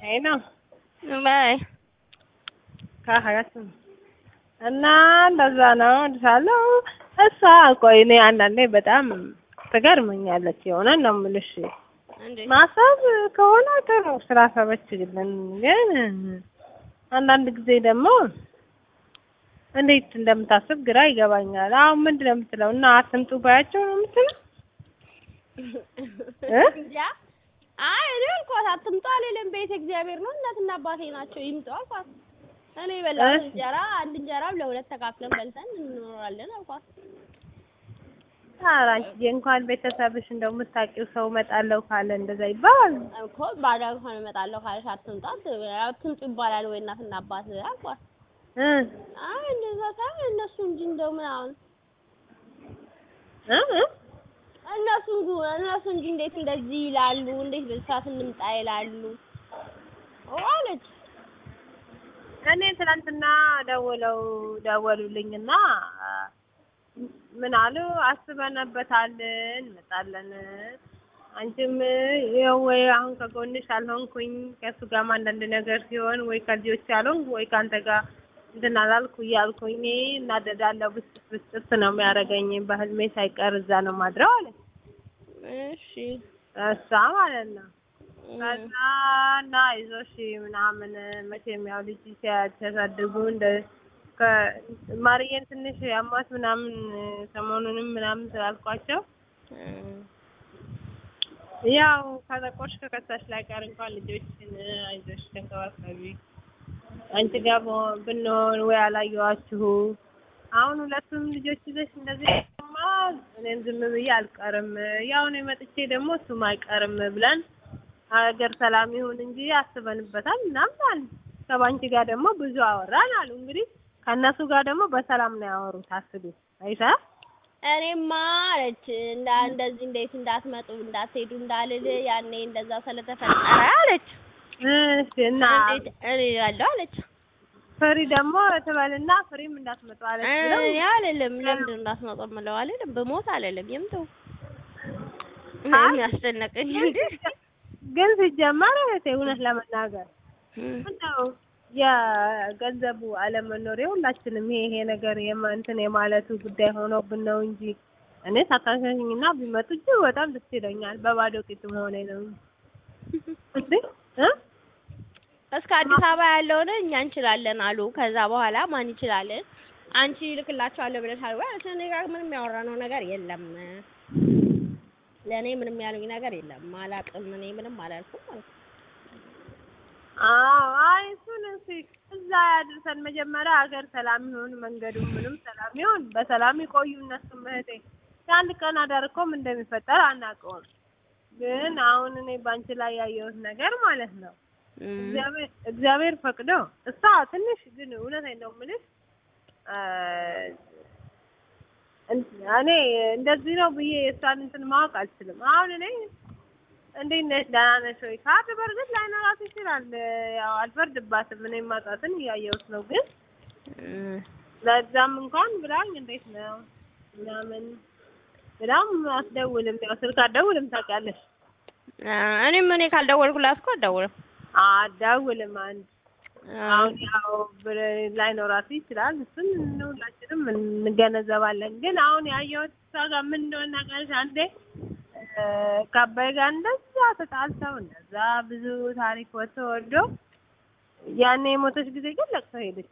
አይ ነው ባይ ካህያት እና እንደዛ ነው እልሻለሁ። እሷ ቆይ እኔ አንዳንዴ በጣም ትገርመኛለች። የሆነ ነው የምልሽ እንዴ ማሰብ ከሆነ ጥሩ ስራ ሰበችልን፣ ግን አንዳንድ ጊዜ ደግሞ እንዴት እንደምታስብ ግራ ይገባኛል። አሁን ምንድን ነው የምትለው? እና አትምጡ ባያቸው ነው የምትለው እ? እንጃ አይ እኔ አልኳት አትምጡ አልልም። ቤተ እግዚአብሔር ነው እናትና አባቴ ናቸው ይምጡ አልኳት። እኔ የበላሁት እሺ። እንጀራ አንድ እንጀራ ለሁለት ተካፍለን በልተን እንኖራለን አልኳት። ኧረ አንቺዬ እንኳን ቤተሰብሽ እንደው የምታውቂው ሰው እመጣለሁ ካለ እንደዛ ይባላል። እኮ ባዳ እንኳን እመጣለሁ ካለሽ አትምጡ አት- አትምጡ ይባላል ወይ እናትና አባት አልኳት። እ አይ እንደዛ ሳይሆን እነሱ እንጂ እንደው ምናምን እ እ እነሱ እንጂ- እነሱ እንጂ እንዴት እንደዚህ ይላሉ፣ እንዴት በሰዓት እንምጣ ይላሉ አለች። እኔ ትናንትና ደውለው ደወሉልኝና ምን አሉ አስበንበታል እንመጣለን። አንቺም ይኸው ወይ አሁን ከጎንሽ አልሆንኩኝ ከእሱ ጋርም አንዳንድ ነገር ሲሆን ወይ ከልጆች አልሆንኩ ወይ ከአንተ ጋር እንትን አላልኩ እያልኩኝ እኔ እናደዳለሁ። ብስጭት ብስጭት ነው የሚያደርገኝ። በህልሜ ሳይቀር እዛ ነው ማድረው አለ እሺ እሷ ማለት ነው። ከዛ እና አይዞሽ ምናምን መቼም ያው ልጅ ሲያ- ሲያሳድጉ እንደ ከ- ማርዬን ትንሽ አሟት ምናምን ሰሞኑንም ምናምን ስላልኳቸው ያው ከጠቆሽ ከከሳሽ ላይ ቀር እንኳን ልጆችን አይዞሽ ተንከባከቢ አንቺ ጋር በ- ብንሆን ወይ አላየኋችሁ አሁን ሁለቱም ልጆች ይዘሽ እንደዚህ ማ እኔም ዝም ብዬ አልቀርም ያው እኔ መጥቼ ደግሞ እሱም አይቀርም ብለን ሀገር ሰላም ይሁን እንጂ አስበንበታል ምናምን አሉ። ከባንቺ ጋር ደግሞ ብዙ አወራን አሉ። እንግዲህ ከእነሱ ጋር ደግሞ በሰላም ነው ያወሩት። አስቢ አይታ እኔማ አለች እንዳ እንደዚህ እንዴት እንዳትመጡ እንዳትሄዱ እንዳልል ያኔ እንደዛ ስለተፈጠረ አለች። እሺ እና እንዴት እኔ ያለው አለች ፍሪ ደግሞ ትበልና ፍሪም እንዳትመጡ አለች ብለው እኔ አልልም። ለምንድን እንዳትመጡ የምለው አልልም። ብሞት አልልም። ይምጡ አይ፣ የሚያስጨነቀኝ እንዴ ግን ሲጀመር እህቴ እውነት ለመናገር ምነው የገንዘቡ አለመኖር የሁላችንም ይሄ ይሄ ነገር የማ- እንትን የማለቱ ጉዳይ ሆኖብን ነው እንጂ እኔ ሳታሸኝና ቢመጡ እጅግ በጣም ደስ ይለኛል። በባዶ ቂጥ መሆኔ ነው እንዴ እ እስከ አዲስ አበባ ያለውን እኛ እንችላለን አሉ። ከዛ በኋላ ማን ይችላለን? አንቺ ልክላቸዋለሁ ብለሻል ወይ? አለች። እኔ ጋር ምንም ያወራነው ነገር የለም። ለእኔ ምንም ያሉኝ ነገር የለም። አላቅም። እኔ ምንም አላልኩም አልኩ። አዎ አይ እሱን እሺ እዛ ያድርሰን። መጀመሪያ ሀገር ሰላም ይሁን፣ መንገዱ ምንም ሰላም ይሁን፣ በሰላም ይቆዩ እነሱም እህቴ። የአንድ ቀን አዳር እኮ ምን እንደሚፈጠር አናውቀውም። ግን አሁን እኔ ባንቺ ላይ ያየሁት ነገር ማለት ነው እግዚአብሔር እግዚአብሔር ፈቅዶ እሷ ትንሽ ግን እውነቴን ነው የምልሽ እ እኔ እንደዚህ ነው ብዬ የእሷን እንትን ማወቅ አልችልም። አሁን እኔ እንዴት ነሽ ደህና ነሽ ወይ ካርድ በእርግጥ ላይኖራት ይችላል። ያው አልፈርድባትም። እኔ ማጣትን እያየሁት ነው። ግን ለዛም እንኳን ብላኝ እንዴት ነው ምናምን ብላም አትደውልም። ያው ስልክ አትደውልም ታውቂያለሽ። እኔም እኔ ካልደወልኩላት እኮ አትደውልም። አትደውልም አንድ አሁን ያው ብር ላይኖራት ይችላል። እሱን ሁላችንም እንገነዘባለን። ግን አሁን ያየሁት እሷ ጋር ምን እንደሆነ ታውቂያለሽ? አንዴ እ ከአባይ ጋር እንደዛ ተጣልተው እንደዛ ብዙ ታሪክ ወጥቶ ወርዶ ያኔ የሞተች ጊዜ ግን ለቅሶ ሄደች።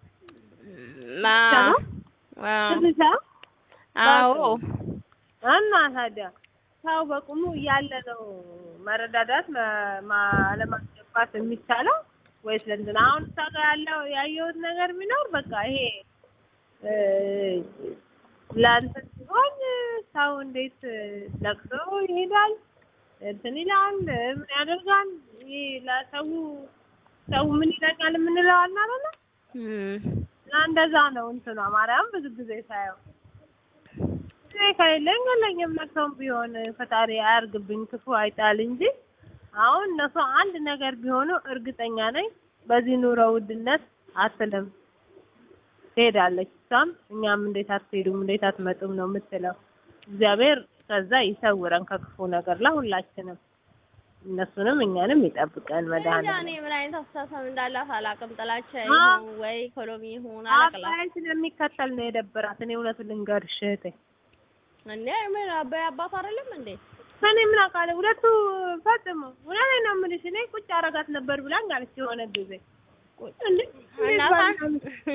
ትንሽ አዎ እና ታዲያ ሰው በቁሙ እያለ ነው መረዳዳት መ- ማ- አለማስገባት የሚቻለው ወይስ ለእንትን? አሁን እሷ ጋር ያለው ያየሁት ነገር ቢኖር በቃ ይሄ እ ለእንትን ሲሆን ሰው እንዴት ለቅሶ ይሄዳል እንትን ይላል ምን ያደርጋል? ይሄ ለሰው ሰው ምን ይለኛል የምንለው አለ አይደለ? እና እንደዛ ነው እንትኗ ማርያም ብዙ ጊዜ ሳየው እኔ ከሌለኝ የለኝም መጥቶም ቢሆን ፈጣሪ አያርግብኝ ክፉ አይጣል እንጂ አሁን እነሱ አንድ ነገር ቢሆኑ እርግጠኛ ነኝ በዚህ ኑሮ ውድነት አትልም ትሄዳለች። እሷም እኛም እንዴት አትሄዱም እንዴት አትመጡም ነው የምትለው። እግዚአብሔር ከዛ ይሰውረን ከክፉ ነገር ለሁላችንም። እነሱንም እኛንም ይጠብቀን እንጃ መድኃኒዓለም። እኔ ምን አይነት አስተሳሰብ እንዳላት አላውቅም። ጥላቻ አ- ይሁን ወይ ኢኮኖሚ ይሁን አላቅላት። አባይ ስለሚከተል ነው የደበራት። እኔ እውነቱን ልንገርሽ እህቴ፣ እንዴ ምን አባይ አባት አይደለም እንዴ? እኔ ምን አውቃለሁ። ሁለቱ ፈጽሞ እውነቴን ነው የምልሽ። እኔ ቁጭ አረጋት ነበር ብላኝ አለች የሆነ ጊዜ እንዴ እናቷን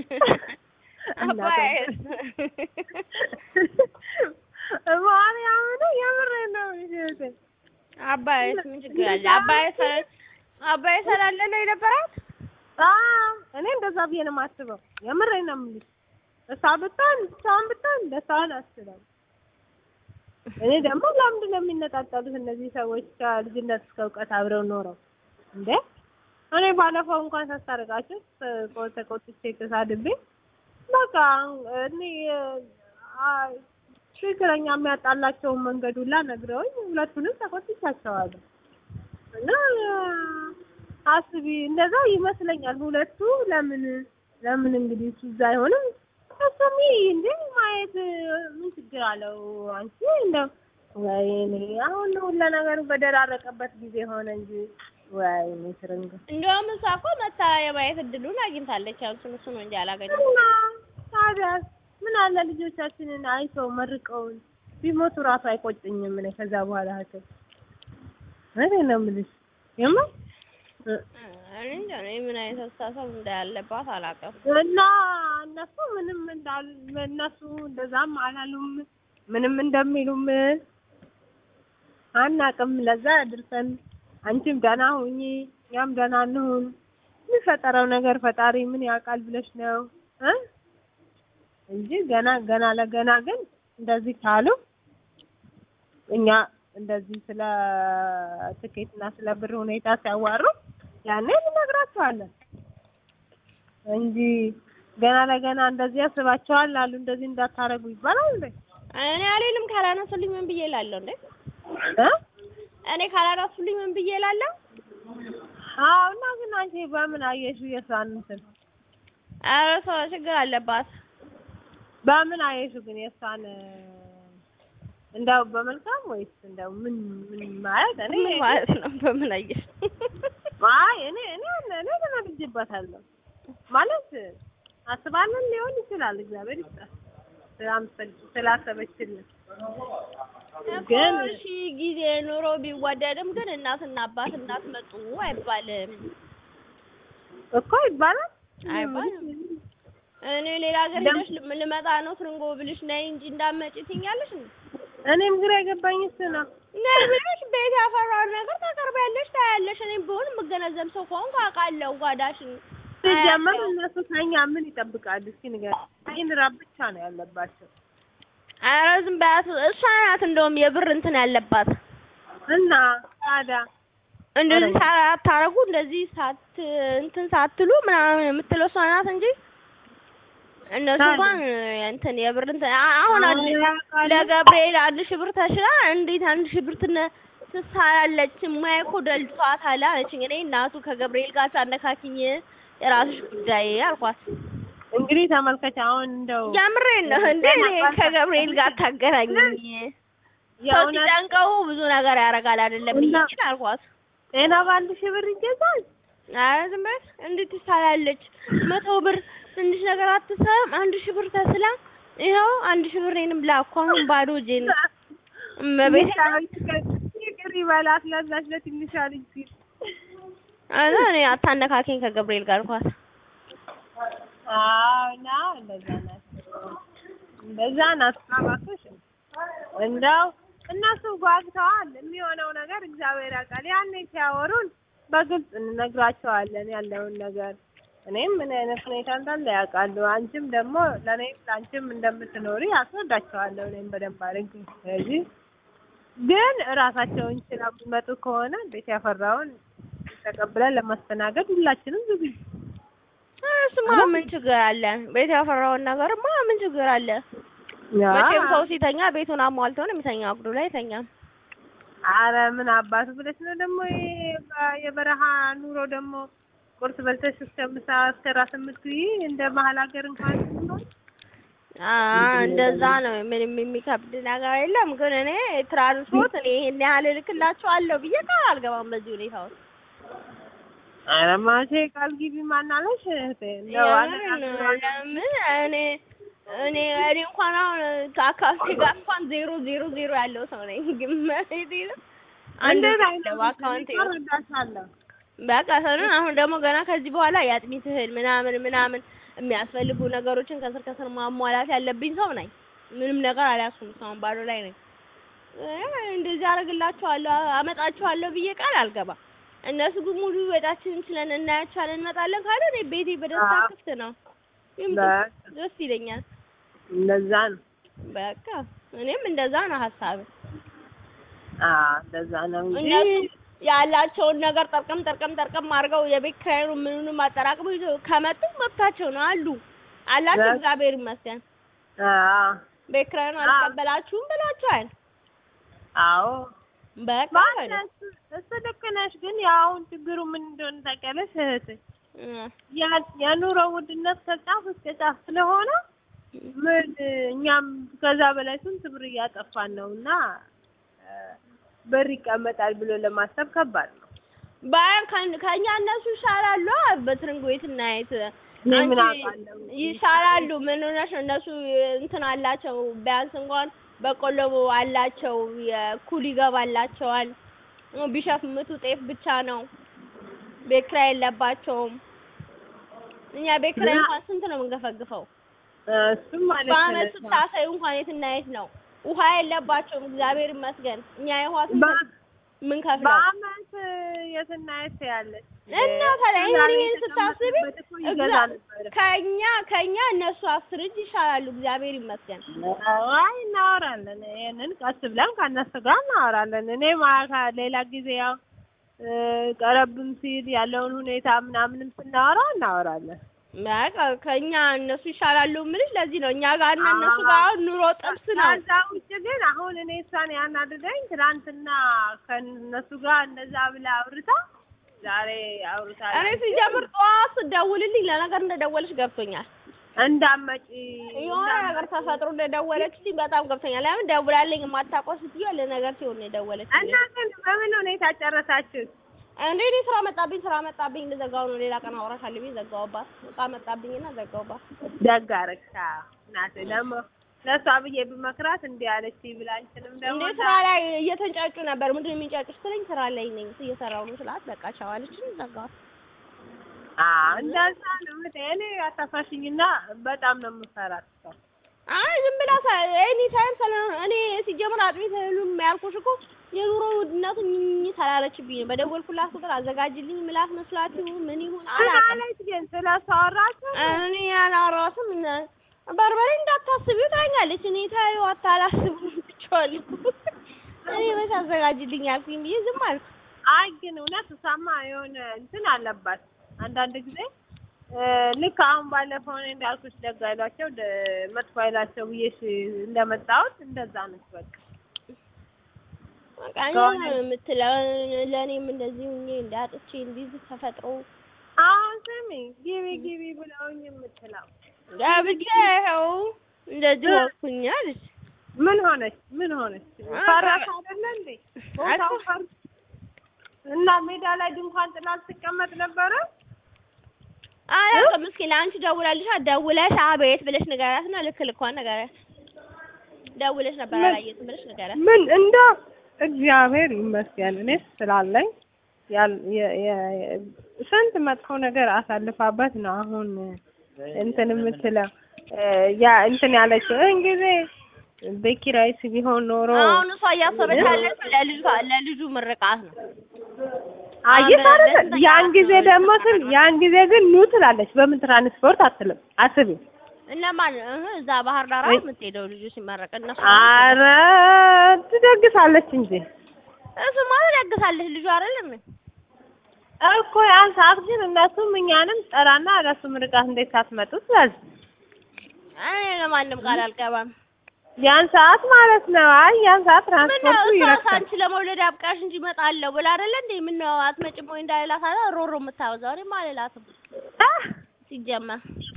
አባይ ማርያምን የምሬን ነው የምልሽ እህቴ። አባይስ ምን ችግር አለ? አባይ ሰ አባይ ስላለ ነው የነበራት። አዎ እኔ እንደዛ ብዬ ነው የማስበው። የምሬን ነው የምልሽ። እሷ ብትሆን ብቻዋን ብትሆን ደስታዋን አስባለሁ። እኔ ደግሞ ለምንድን ነው የሚነጣጠሉት እነዚህ ሰዎች ከልጅነት እስከ እውቀት አብረው ኖረው እንዴ? እኔ ባለፈው እንኳን ሳስታርቃቸው ተቆ- ተቆጥቼ ተሳድቤ በቃ እኔ አ ትክክለኛ የሚያጣላቸውን መንገድ ሁላ ነግረውኝ ሁለቱንም ተቆጥቻቸዋለሁ። እና አስቢ እንደዛ ይመስለኛል። ሁለቱ ለምን ለምን እንግዲህ እሱ እዛ አይሆንም እሱም እንዴ ማየት ምን ችግር አለው? አንቺ እንደው ወይኔ አሁን ሁሉ ነገሩ በደራረቀበት ጊዜ ሆነ እንጂ ወይኔ ትርንግ እንደውም እሷ እኮ መታ የማየት እድሉን አግኝታለች። ያው እሱን እሱ ነው እንጂ አላገኘም። እና ታዲያስ ምን አለ ልጆቻችንን አይተው መርቀውን ቢሞቱ ራሱ አይቆጭኝም። እኔ ከዛ በኋላ እህቴ እውነቴን ነው የምልሽ የምር እኔ እንጃ እኔ ምን አይነት አስተሳሰብ እንዳለባት አላውቅም። እና እነሱ ምንም እንዳል እነሱ እንደዛም አላሉም ምንም እንደሚሉም አናቅም። ለዛ ያድርሰን። አንቺም ደህና ሁኚ፣ እኛም ደህና እንሁን። የሚፈጠረው ነገር ፈጣሪ ምን ያውቃል ብለሽ ነው እ እንጂ ገና ገና ለገና ግን እንደዚህ ካሉ እኛ እንደዚህ ስለ ትኬትና ስለ ብር ሁኔታ ሲያዋሩ ያኔ እንነግራቸዋለን እንጂ ገና ለገና እንደዚህ ያስባቸዋል አሉ እንደዚህ እንዳታረጉ ይባላል እንዴ? እኔ አልልም ካላነሱልኝ ምን ብዬ እላለሁ እንዴ? እ እኔ ካላነሱልኝ ምን ብዬ እላለሁ? አዎ እና ግን አንቺ በምን አየሽው የሷን እንትን ኧረ ሰው ችግር አለባት። በምን አየሽው ግን የሷን እንደው በመልካም ወይስ እንደው ምን ምን ማለት እኔ ምን ማለት ነው? በምን አየሽ? አይ እኔ እኔ እኔ ተናድጄባታለሁ ማለት አስባለን ሊሆን ይችላል። እግዚአብሔር ይስጣት ስላምሰል- ስላሰበችልን ግን እሺ ጊዜ ኑሮ ቢወደድም ግን እናትና አባት እንዳትመጡ አይባልም እኮ ይባላል አይባልም። እኔ ሌላ ሀገር ሄደሽ ልም- ልመጣ ነው ትርንጎ ብልሽ ነይ እንጂ እንዳትመጪ ትይኛለሽ እንዴ? እኔም ግራ የገባኝ እሱ ነው። ነይ ብለሽ ቤት ያፈራውን ነገር ታቀርቢያለሽ፣ ታያለሽ። እኔም ቢሆን የምገነዘብ ሰው ከሆንኩ አውቃለሁ ጓዳሽን ሲጀመር አያለሁ። እነሱ ከኛ ምን ይጠብቃሉ? እስኪ ንገር። ይህን ራብ ብቻ ነው ያለባቸው ኧረ ዝም በያት። እሷ ናት እንደውም የብር እንትን ያለባት እና ታዲያ እንደዚህ ኧረ ሳታረጉ እንደዚህ ሳት እንትን ሳትሉ ምናምን የምትለው እሷ ናት እንጂ እነሱ ታዲያ? እንኳን እንትን የብር እንትን አ- አሁን አንድ ኧረ ያውቃሉ። ለገብርኤል አንድ ሺህ ብር ተሽላ እንዴት አንድ ሺህ ብር ትነ ትሳላለች? ሙያ እኮ ደልቷታል አለችኝ። እኔ እናቱ ከገብርኤል ጋር ታነካኪኝ የራስሽ ጉዳይ አልኳት። እንግዲህ ተመልከች አሁን እንደው የምሬን ነው እንዴ እኔ ከገብርኤል ጋር ታገናኝኝ ሰው የእውነት ሲጨንቀው ብዙ ነገር ያደርጋል አይደለም እና- ብዬ አልኳት። ጤና በአንድ ሺህ ብር ይገዛል? ኧረ ዝም በል እንዴት ትሳላለች? መቶ ብር ትንሽ ነገር አትሰራም? አንድ ሺህ ብር ተስላ ይኸው አንድ ሺህ ብር እኔንም ላኩ። አሁን ባዶ እጄን እመቤቴ ይቅር ይበላት ለዛች ለትንሿ ልጅ ሲል አዛ እኔ አታነካከኝ ከገብርኤል ጋር አልኳት። አዎ እና እንደዛ ናት እንደዛ ናት። እባክሽ እንደው እነሱ ጓግተዋል። የሚሆነው ነገር እግዚአብሔር ያውቃል። ያኔ ሲያወሩን በግልጽ እንነግራቸዋለን ያለውን ነገር። እኔም ምን አይነት ሁኔታ እንዳለ ያውቃሉ። አንቺም ደግሞ ለእኔም ለአንቺም እንደምትኖሪ አስረዳቸዋለሁ እኔም በደንብ አድርጌ። ስለዚህ ግን እራሳቸውን ችለው የሚመጡ ከሆነ ቤት ያፈራውን ተቀብለን ለማስተናገድ ሁላችንም ዝግጁ እሱማ ምን ችግር አለ? ቤት ያፈራውን ነገርማ ምን ችግር አለ? መቼም ሰው ሲተኛ ቤቱን አሟልቶ ነው የሚተኛ፣ አጉዱ ላይ አይተኛም። አረ ምን አባቱ ብለሽ ነው ደግሞ ይሄ በ- የበረሃ ኑሮ ደግሞ ቁርስ በልተሽ እስከ ምሳ እስከ ራት የምትይ እንደ መሀል ሀገር እንኳን ነው። አዎ እንደዛ ነው። ምንም የሚከብድ ነገር የለም። ግን እኔ ትራንስፖርት እኔ ይሄን ያህል እልክላችኋለሁ ብዬ ቃል አልገባም በዚህ ሁኔታ ውስጥ። ኧረ ማለቴ ቃል ግቢ ማናለሽ እህቴ እንደው የምር ነው። ለምን እኔ እኔ እኔ እንኳን አሁን ከአካውንቴ ጋር እንኳን ዜሮ ዜሮ ዜሮ ያለው ሰው ነኝ። ግን መሬቴ ነው አንድ እንዴት ብር አይነት በአካውንቴ ውስጥ እረዳሻለሁ። በቃ ሰኑን አሁን ደግሞ ገና ከዚህ በኋላ የአጥሚት እህል ምናምን ምናምን የሚያስፈልጉ ነገሮችን ከስር ከስር ማሟላት ያለብኝ ሰው ነኝ። ምንም ነገር አልያዝኩም። እስካሁን ባዶ ላይ ነኝ። እ እንደዚህ አደርግላችኋለሁ አመጣችኋለሁ ብዬ ቃል አልገባም። እነሱ ግን ሙሉ ወጣችንን ችለን እናያቸዋለን እንመጣለን ካለ እኔ ቤቴ በደስታ አዎ። ክፍት ነው። ይምጡ፣ በቃ ደስ ይለኛል። እንደዛ ነው። በቃ እኔም እንደዛ ነው ሀሳብ አዎ እንደዛ ነው እንጂ እነሱ ያላቸውን ነገር ጠርቀም ጠርቀም ጠርቀም አድርገው የቤት ኪራዩን ምኑንም አጠራቅመው ይዘው ከመጡ መብታቸው ነው አሉ አላቸው። በ- እግዚአብሔር ይመስገን። አዎ ቤት ኪራዩን አዎ። አልቀበላችሁም ብላችኋል። አዎ በቃ ማለት እሱ ልክ ነሽ። ግን ያው አሁን ችግሩ ምን እንደሆነ ታውቂያለሽ እህቴ? እ ያ- የኑሮ ውድነት ከጫፍ እስከ ጫፍ ስለሆነ ምን እኛም ከዛ በላይ ስንት ብር እያጠፋን ነው እና እ ብር ይቀመጣል ብሎ ለማሰብ ከባድ ነው። ባያን ከን- ከእኛ እነሱ ይሻላሉ። በትርንግ ቤት እናየት እኔ ምን አንቺ አውቃለሁ? ይሻላሉ። ምን ሆነሽ ነው? እነሱ እንትን አላቸው። ቢያንስ እንኳን በቆሎ አላቸው። የኩል ይገባላቸዋል። ቢሸፍምቱ ጤፍ ብቻ ነው። ቤት ኪራይ የለባቸውም። እኛ ቤት ኪራይ እንኳን ስንት ነው የምንገፈግፈው? እሱም ማለት በአመት ነው። ስታሳዩ እንኳን የት እና የት ነው? ውሃ የለባቸውም። እግዚአብሔር ይመስገን። እኛ የውሃ ስንት በ- ምን ከፍለው በአመት የትና የት ያለች እና ታዲያ ይሄን ይሄን ስታስቢ ይገዛ ነበረ። ከኛ ከኛ እነሱ አስር እጅ ይሻላሉ። እግዚአብሔር ይመስገን። አይ እናወራለን። ይሄንን ቀስ ብለን ከእነሱ ጋር እናወራለን። እኔ ማካ ሌላ ጊዜ ያው እ ቀረብም ሲል ያለውን ሁኔታ ምናምንም ስናወራ እናወራለን። በቃ ከኛ እነሱ ይሻላሉ የምልሽ ለዚህ ነው። እኛ ጋር እና እነሱ ጋር አሁን ኑሮ ጥብስ ነው። ከዛ ውጭ ግን አሁን እኔ እሷን ያናደደኝ ትናንትና ከእነሱ ጋር እንደዛ ብላ አውርታ ዛሬ አውርታ እኔ ሲጀምር ጠዋት ስደውልልኝ ለነገር እንደደወለች ገብቶኛል። እንዳመጪ የሆነ ነገር ተፈጥሮ እንደደወለችልኝ በጣም ገብቶኛል። ለምን ደውላለኝ የማታውቀው ስትዩ ለነገር ሲሆን ነው የደወለችልኝ። እና ግን በምን ሁኔታ ጨረሳችሁት? እንዴ እኔ ስራ መጣብኝ ስራ መጣብኝ ልዘጋው ነው። ሌላ ቀን አወራሻለሁ ብዬ ዘጋሁባት። እቃ መጣብኝና ዘጋሁባት። ደግ አደረግሽ። አዎ እናቴ ደግሞ ለእሷ ብዬ ብመክራት እንዲህ አለች ብላ አንቺንም ደግሞ እንዴ ስራ ላይ እየተንጫጩ ነበር። ምንድን ነው የሚንጫጩት ስለኝ ስራ ላይ ነኝ እየሰራሁ ነው ስላት በቃ ቻው አለችኝ። ዘጋኋት። አዎ እንደዛ ነው። እህቴ እኔ አታፋሽኝና በጣም ነው የምፈራት ሰው አይ ዝም ብላ ኤኒ ታይም ስለሆነ እኔ ሲጀምር አጥሚት እህሉን ያልኩሽ እኮ የኑሮ ውድነቱ ኝኝ ተላለችብኝ ነው። በደወልኩላት ቁጥር አዘጋጅልኝ ምላት መስላት ይሁን ምን ይሁን አላውቅም። ማለት ግን ስለ እሷ አወራችሁ? እኔ ያላወራሁትም እነ በርበሬ እንዳታስቢው ታኛለች። እኔ ታዩ አታላስቡ ብቻዋለሁ። እኔ መች አዘጋጅልኝ ያልኩኝ ብዬ ዝም አልኩ። አይ ግን እውነት እሷማ የሆነ እንትን አለባት አንዳንድ ጊዜ እ ልክ አሁን ባለፈው እኔ እንዳልኩሽ ደግ አይሏቸው ደ- መጥፎ አይላቸው ብዬሽ እንደመጣሁት እንደዛ ነች በቃ በቃ እኔ ነው የምትለው ለእኔም እንደዚህ ሁኜ እንዳጥቼ እንዲህ ተፈጥሮ አሁን ስሚ ግቢ ግቢ ብለውኝ የምትለው ገብቼ ይኸው እንደዚህ ወኩኝ አለች። ምን ሆነች? ምን ሆነች? ፈራሽ አይደለ እንዴ? ቦታው ፈር እና ሜዳ ላይ ድንኳን ጥላ ትቀመጥ ነበረ። አላውቅም። እስኪ ለአንቺ ደውላልሻ ደውለሽ አቤት ብለሽ ንገሪያት እና ልክ ልኳን ንገሪያት። ደውለሽ ነበር ምን? አላየሁትም ብለሽ ንገሪያት። ምን እንደ እግዚአብሔር ይመስገን እኔ ስላለኝ ያል- የ- የ- ስንት መጥፎ ነገር አሳልፋበት ነው አሁን እንትን የምትለው እ ያ እንትን ያለችው ይህን ጊዜ ቤት ኪራይስ ቢሆን ኖሮ አሁን እሷ እያሰበች ያለችው ለልጇ ለልጁ ምርቃት ነው። አየሽ አሁን አይደል? ደስተኛ ያን ጊዜ ናቸው። ደግሞ ስም ያን ጊዜ ግን ኑ ትላለች። በምን ትራንስፖርት አትልም። አስቢ። እነማን እህ እዛ ባህር ዳር ወይ- የምትሄደው ልጁ ሲመረቅ እነሱ አረ ትደግሳለች እንጂ እሱማ ትደግሳለች ልጁ አይደለም እኮ ያን ሰዓት ግን እነሱም እኛንም ጠራና ለሱ ምርቃት እንዴት ሳትመጡ ስለዚህ እኔ ለማንም ቃል አልገባም። ያን ሰዓት ማለት ነው። አይ ያን ሰዓት ምነው ትራንስፖርቱ እሷ ይረክሳል። አንቺ ለመውለድ አብቃሽ እንጂ እመጣለሁ ብላ አይደለ እንዴ? ምነው አትመጭም ወይ እንዳልላት አለ ሮሮ የምታወዛው እኔማ አልላትም አህ! ሲጀመር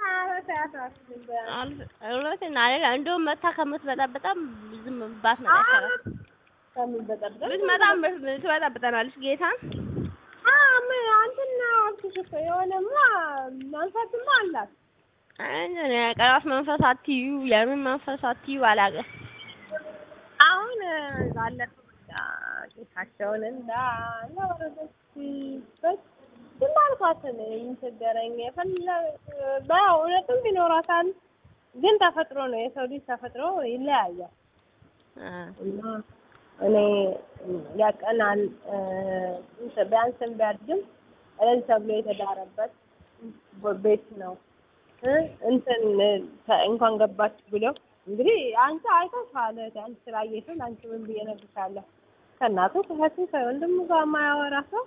እውነቴን አይደል? እንደውም መታ ከምትበጣበጣም ዝም ባትመጣ ይሻላል። ከምበጠበጥ ብትመጣም ትበጣብጠናለች ጌታን አንተና አልኩሽ እኮ የሆነማ መንፈስማ አላት። እኔ ቀራስ መንፈስ አትዩ የምን መንፈስ አትዩ አላውቅም። አሁን ባለፈው በቃ ጌታቸውን እንዳ እንዳወረደችበት ዝም አልኳት። እኔ ምን ቸገረኝ? የፈለ በእውነትም ቢኖራታል፣ ግን ተፈጥሮ ነው። የሰው ልጅ ተፈጥሮ ይለያያል። እና እኔ ያቀናል ቢያንስም ቢያድግም እለል ተብሎ የተዳረበት ቤት ነው። እንትን እንኳን ገባች ብለው እንግዲህ አንቺ አይተሻል። አንቺ ስላየሽው ለአንቺ ምን ብዬ እነግርሻለሁ? ከእናቱ ከእህቱ ከወንድሙ ጋር የማያወራ ሰው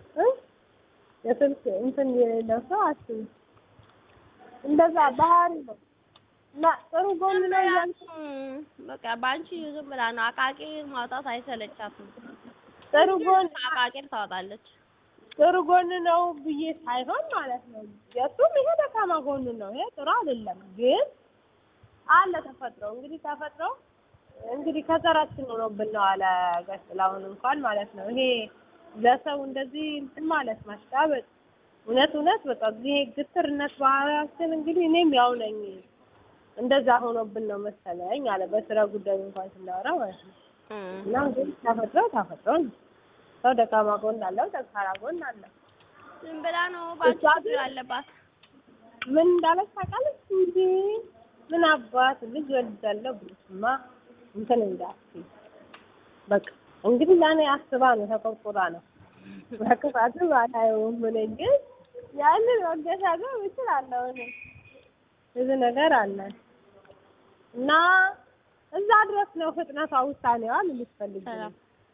የስልክ እንትን የሌለው ሰው አስቢ። እንደዛ ባህሪ ነው እና ጥሩ ጎን ነው እያልኩ በቃ በአንቺ ዝም ብላ ነው አቃቂ ማውጣት አይሰለቻትም። ጥሩ ጎን አቃቂር ታወጣለች። ጥሩ ጎን ነው ብዬ ሳይሆን ማለት ነው። የእሱም ይሄ ደካማ ጎን ነው። ይሄ ጥሩ አይደለም፣ ግን አለ ተፈጥሮ እንግዲህ ተፈጥሮ እንግዲህ ከዘራችን ሆኖብን ነው አለ ጋሽ ጥላሁን እንኳን ማለት ነው። ይሄ ለሰው እንደዚህ እንትን ማለት ማሽቃበጥ እውነት እውነት በቃ ይሄ ግትርነት ባህሪያችን እንግዲህ እኔም ያው ነኝ እንደዛ ሆኖብን ነው መሰለኝ አለ በስራ ጉዳይ እንኳን ስናወራ ማለት ነው። እና እንግዲህ ተፈጥሮ ተፈጥሮ ነው። ሰው ደካማ ጎን አለው፣ ጠንካራ ጎን አለው። ዝም ብላ ነው ባንቺ ችግር አለባት። ምን እንዳለች ታውቃለች እንጂ ምን አባት ልጅ ወልጃለሁ ብለሽማ እንትን እንዳትዪ በቃ እንግዲህ ለእኔ አስባ ነው ተቆርቁራ ነው በክፋቱ አላየውም። እኔ ግን ያንን መገሻገር እችላለሁ። እኔ ብዙ ነገር አለ እና እዛ ድረስ ነው ፍጥነቷ፣ ውሳኔዋ ልልሽ ፈልጌ ነው።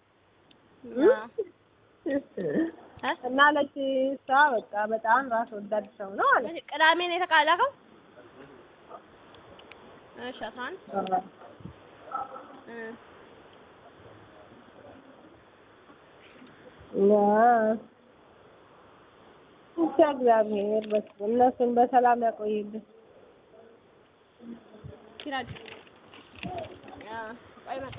እና ለች እሷ በቃ በጣም ራስ ወዳድ ሰው ነው አለ። ቅዳሜ ነው የተቃለከው? እሺ አስራ አንድ እና ብቻ እግዚአብሔር እነሱን በሰላም ያቆይልን። ሲራጅ ቆይ መጣ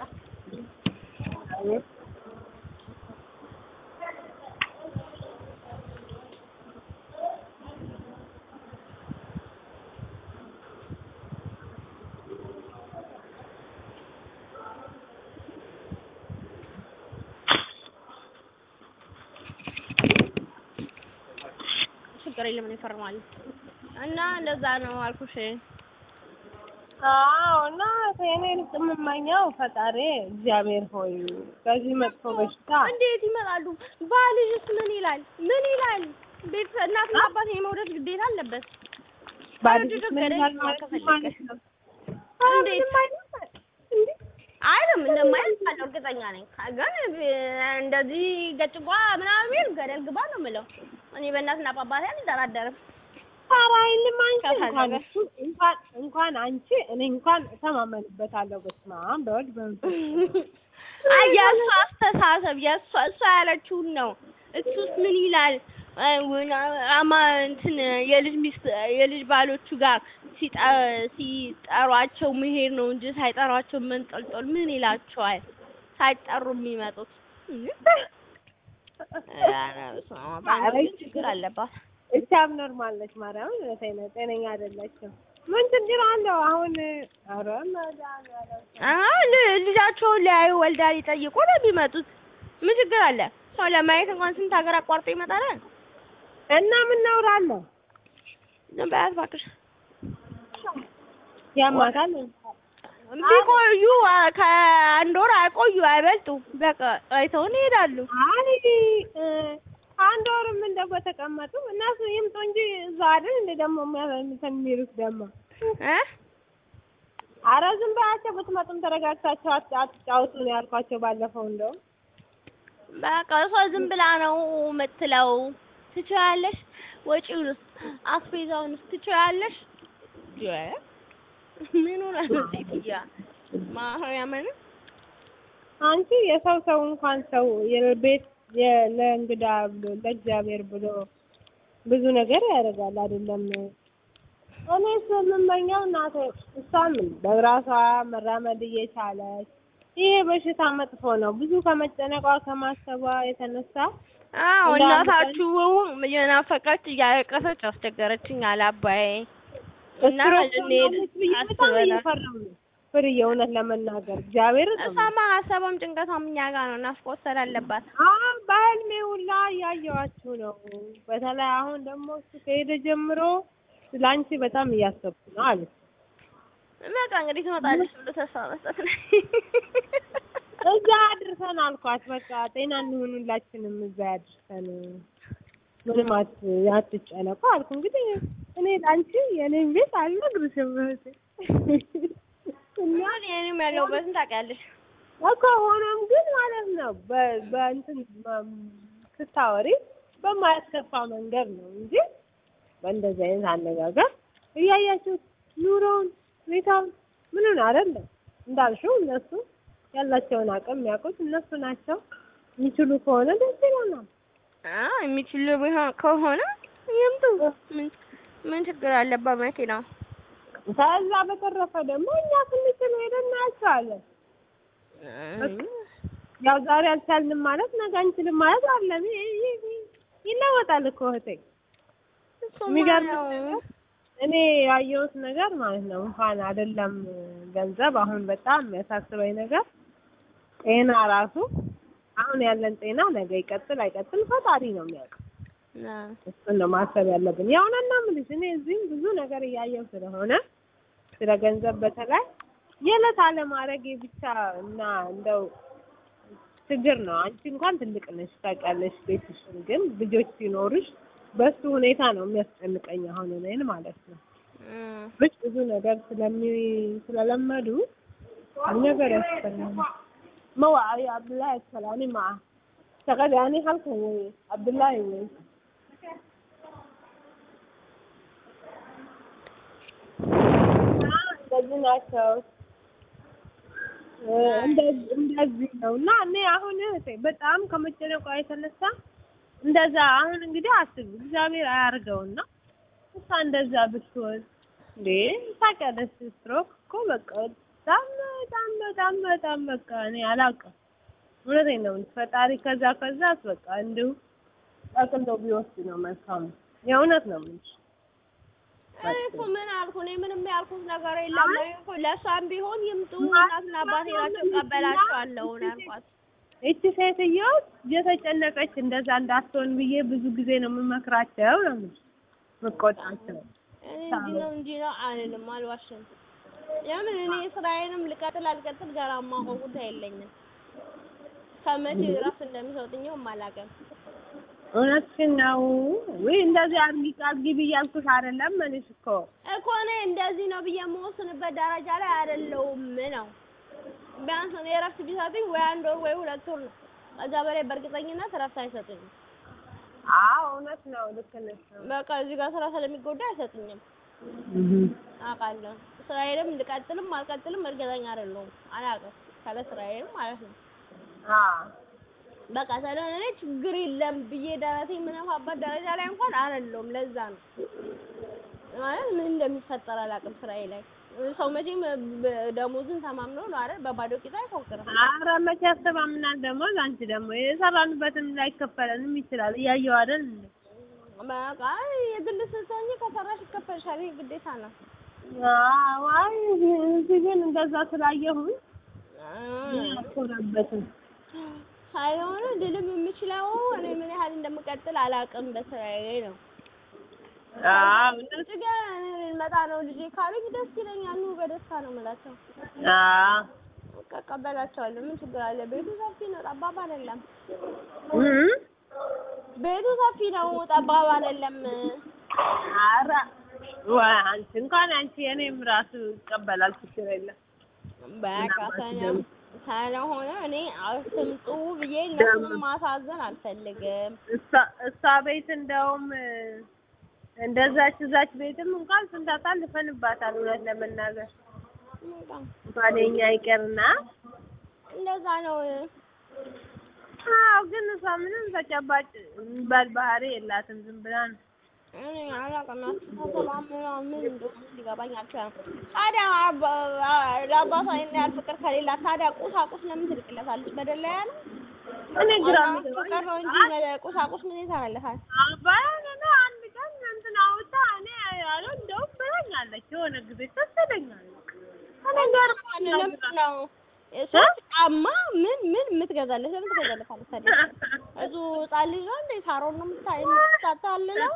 ችግር የለም እኔ እፈርማለሁ። እና እንደዛ ነው አልኩሽ። አዎ እና ከእኔ ይልቅ የምመኘው ፈጣሪ እግዚአብሔር ሆይ ከዚህ መጥፎ በሽታ እንዴት ይመጣሉ? ባልሽስ ምን ይላል? ምን ይላል? ቤት እናትና አባት የመውደድ ግዴታ አለበት። ባልሽ ምን ይላል ማለት ነው? እንዴት አይልም እንደማይል አለው እርግጠኛ ነኝ። ግን እንደዚህ ገጭጓ ምናምን ቢል ገደል ግባ ነው የምለው። እኔ በእናትና በአባቴ አልደራደርም። ኧረ አይልም አንቺ እንኳን እሱ እንኳን እንኳን አንቺ እኔ እንኳን እተማመንበታለሁ። በስመ አብ በወልድ በመንፈስ አይ የእሷ አስተሳሰብ የእሷ እሷ ያለችውን ነው። እሱስ ምን ይላል? አማ እንትን የልጅ ሚስት የልጅ ባሎቹ ጋር ሲጠሯቸው መሄድ ነው እንጂ ሳይጠሯቸው መንጠልጠል ምን ይላቸዋል? ሳይጠሩ የሚመጡት ችግር አለባት። እቻም ኖርማል ነች። ማርያምን እውነቴን ነው። ጤነኛ አይደለችም። ምን ችግር አለው አሁን? ኧረ ልጃቸውን ሊያዩ ወልዳ ሊጠይቁ ነው የሚመጡት። ምን ችግር አለ? ሰው ለማየት እንኳን ስንት ሀገር አቋርጦ ይመጣል። እና ምን ነውራለሁ? ዝም በያት እባክሽ። ያማታል። ቢቆዩ ከአንድ ወር አይቆዩ አይበልጡ። በቃ አይተውን ይሄዳሉ። አይ አንድ ወርም እንደው በተቀመጡ እነሱ ይምጡ እንጂ እዛ አይደል እንደ ደግሞ የሚሉት ደግሞ እ ኧረ ዝም በያቸው። ብትመጡም ተረጋግታችሁ አትጫወቱ ነው ያልኳቸው ባለፈው። እንደውም በቃ እሷ ዝም ብላ ነው የምትለው። ትችያለሽ፣ ወጪውንስ አስቤዛውንስ ትችያለሽ። ምን ሆነ ሴትዮዋ ማርያምን አንቺ የሰው ሰው እንኳን ሰው የቤት ለእንግዳ ብሎ ለእግዚአብሔር ብሎ ብዙ ነገር ያደርጋል አይደለም እኔስ የምመኘው እናቴ እሷም በራሷ መራመድ እየቻለች ይሄ በሽታ መጥፎ ነው። ብዙ ከመጨነቋ ከማሰቧ የተነሳ አዎ እንደ አንድ እናታችሁ የናፈቀች እያለቀሰች አስቸገረችኝ አላባዬ እና ስትሮክ ብዬ በጣም አስበላ እየፈራሁ ነው ፍርዬ፣ እውነት ለመናገር እግዚአብሔር እሷማ ሀሳቧም ጭንቀቷም እኛ ጋር ነው። ናፍቆት ስላለባት አሁን በህልሜ ሁላ እያየኋችሁ ነው። በተለይ አሁን ደግሞ እሱ ከሄደ ጀምሮ ስለአንቺ በጣም እያሰብኩ ነው አለች። በቃ እንግዲህ ትመጣለች ብሎ ተስፋ መስጠት ነው። እዛ አድርሰን አልኳት። በቃ ጤና እንሁን ሁላችንም እዛ ያድርሰን፣ ምንም አት አትጨነቁ አልኩ። እንግዲህ እኔ ለአንቺ የኔን ቤት አልነግርሽም እህቴ እና እኔም ያለሁበትን ታውቂያለሽ። እኮ ሆኖም ግን ማለት ነው በ- በእንትን በ- ስታወሪ በማያስከፋ መንገድ ነው እንጂ በእንደዚህ አይነት አነጋገር እያያችሁት ኑሮውን ሁኔታውን ምኑን አይደለም እንዳልሽው እነሱ ያላቸውን አቅም የሚያውቁት እነሱ ናቸው። የሚችሉ ከሆነ ደስ ይለናል። አዎ የሚችሉ ቢሆን ከሆነ ይምጡ። ምን ምን ችግር አለባት መኪናው? ከዛ በተረፈ ደግሞ እኛ ስንችል ሄደን እናያቸዋለን። ያው ዛሬ አልቻልንም ማለት ነገ አንችልም ማለት አለም ይለወጣል እኮ እህቴ። እሱማ የሚገርምሽ ያው ነገር እኔ ያየሁት ነገር ማለት ነው እንኳን አይደለም ገንዘብ፣ አሁን በጣም የሚያሳስበኝ ነገር ጤና ራሱ አሁን ያለን ጤና ነገ ይቀጥል አይቀጥል ፈጣሪ ነው የሚያውቀው። አዎ። እሱን ነው ማሰብ ያለብን። የእውነት ነው የምልሽ እኔ እዚህም ብዙ ነገር እያየሁ ስለሆነ ስለ ገንዘብ በተለይ የዕለት አለማድረግ ብቻ እና እንደው ችግር ነው። አንቺ እንኳን ትልቅ ነሽ ታውቂያለሽ ቤትሽን፣ ግን ልጆች ሲኖሩሽ በሱ ሁኔታ ነው የሚያስጨንቀኝ አሁን እኔን ማለት ነው። እም። ብቻ ብዙ ነገር ስለሚ ስለለመዱ ብዙ ነገር ያስፈልጋል። መዋዕ አብዱላሂ ሰላኒ ማ ተቀዳኒ ሀልከ ወይ አብዱላሂ ወይ እንደዚህ ናቸው። እንደዚህ እንደዚህ ነው እና እኔ አሁን እህቴ በጣም ከመጨነቋ የተነሳ እንደዛ አሁን እንግዲህ አስቡ እግዚአብሔር አያርገውና እሷ እንደዛ ብትሆን እንዴ ታውቂያለሽ፣ ስትሮክ እኮ በቃ በጣም በጣም በጣም በጣም በቃ እኔ አላውቅም። እውነቴን ነው የምልሽ ፈጣሪ ከዛ ከዛ በቃ እንዲሁ ጠቅልሎ ቢወስድ ነው መልካሙ። የእውነት ነው የምልሽ። እኔ እኮ ምን አልኩ? እኔ ምንም ያልኩት ነገር የለም። እኔ እኮ ለእሷም ቢሆን ይምጡ እናትና አባቴ ናቸው እቀበላቸዋለሁ ነው ያልኳት። እቺ ሴትዮ እየተጨነቀች እንደዛ እንዳትሆን ብዬ ብዙ ጊዜ ነው የምመክራቸው ነው የምልሽ የምቆጣቸው። እኔ እንዲህ ነው እንዲህ ነው አልልም፣ አልዋሽም። ለምን እኔ ስራዬንም ልቀጥል አልቀጥል ገና የማውቀው ጉዳይ የለኝም። ከመቼ እረፍት እንደሚሰጡኝም አላውቅም። እውነትሽን ነው። ውይ እንደዚህ አድርጊ አድርጊ ብያልኩሽ አይደለም እልሽ እኮ እኮ እኔ እንደዚህ ነው ብዬ የምወስንበት ደረጃ ላይ አይደለሁም ነው። ቢያንስ እኔ እረፍት ቢሰጡኝ ወይ አንድ ወር ወይ ሁለት ወር ነው። ከዛ በላይ በእርግጠኝነት እረፍት አይሰጡኝም። አዎ እውነት ነው። ልክ ነሽ። በቃ እዚህ ጋር ስራ ስለሚጎዳ አይሰጡኝም። አውቃለሁ። ስራዬንም ልቀጥልም አልቀጥልም እርግጠኛ አይደለሁም። አላውቅም ካለ ስራዬንም ማለት ነው። አዎ በቃ ስለሆነ እኔ ችግር የለም ብዬ ደረቴ የምነፋበት ደረጃ ላይ እንኳን አይደለሁም። ለዛ ነው ማለት ምን እንደሚፈጠር አላውቅም ስራዬ ላይ። ሰው መቼም በ- ደሞዝን ተማምኖ ነው አይደል? በባዶ ቂጣ አይፎክርም። ኧረ መቼ ያስተማምናል ደግሞ አንቺ ደግሞ የሰራንበትም ላይከፈለንም ይችላል። እያየሁ አይደል እንዴ? በቃ የግል ስትሆኚ ከሰራሽ ይከፈልሻል። ይሄ ግዴታ ነው። አዎ አይ እዚህ ግን እንደዛ ስላየሁኝ አልኮራበትም። ሳይሆን ድልም የምችለው እኔ ምን ያህል እንደምቀጥል አላውቅም በስራዬ ነው። አዎ ውጭ ጋር እኔ ልመጣ ነው ልጄ ካሉኝ ደስ ይለኛል። ኑ በደስታ ነው የምላቸው። አዎ በቃ እቀበላቸዋለሁ። ምን ችግር አለ? ቤቱ ሰፊ ነው፣ ጠባብ አይደለም። እም ቤቱ ሰፊ ነው፣ ጠባብ አይደለም። ኧረ ወይ አንቺ እንኳን አንቺ የኔም ራሱ ይቀበላል፣ ችግር የለም። በቃ ሰላም ስለሆነ እኔ አትምጡ ብዬ እነሱንም ማሳዘን አልፈልግም። እሷ እሷ ቤት እንደውም እንደዛች እዛች ቤትም እንኳን ስንት አሳልፈንባታል። እውነት ለመናገር በቃ እንኳን የኛ ይቀርና እንደዛ ነው። አዎ፣ ግን እሷ ምንም ተጨባጭ የሚባል ባህሪ የላትም። ዝም ብላ ነው እኔ አላውቅም። አስተሳሰቧ ምናምን ምን እንደሆነ ሊገባኝ አልቻለም። ታዲያ አባ- አ- ለአባቷ ይሄን ያህል ፍቅር ከሌላት ታዲያ ቁሳቁስ ለምን ትልክለታለች? መደለያ ነው እኔ ግራ አሁን የሚገባኝ ፍቅር ነው እንጂ መደ- ቁሳቁስ ምን ይሰራለታል? አባዬን አንድ ቀን እንትን አውጣ እኔ ያለው እንደውም ብለኛለች የሆነ ጊዜ ተሰደኛለች እኔ ጋር ለምንድን ነው ሶስት ጫማ ምን ምን የምትገዛለት? ለምን ትገዛለታለች ታዲያ? እዙ ህጻን ልጅ ነው እንዴ? ሳሮን ነው የምታ- የምትታታልለው?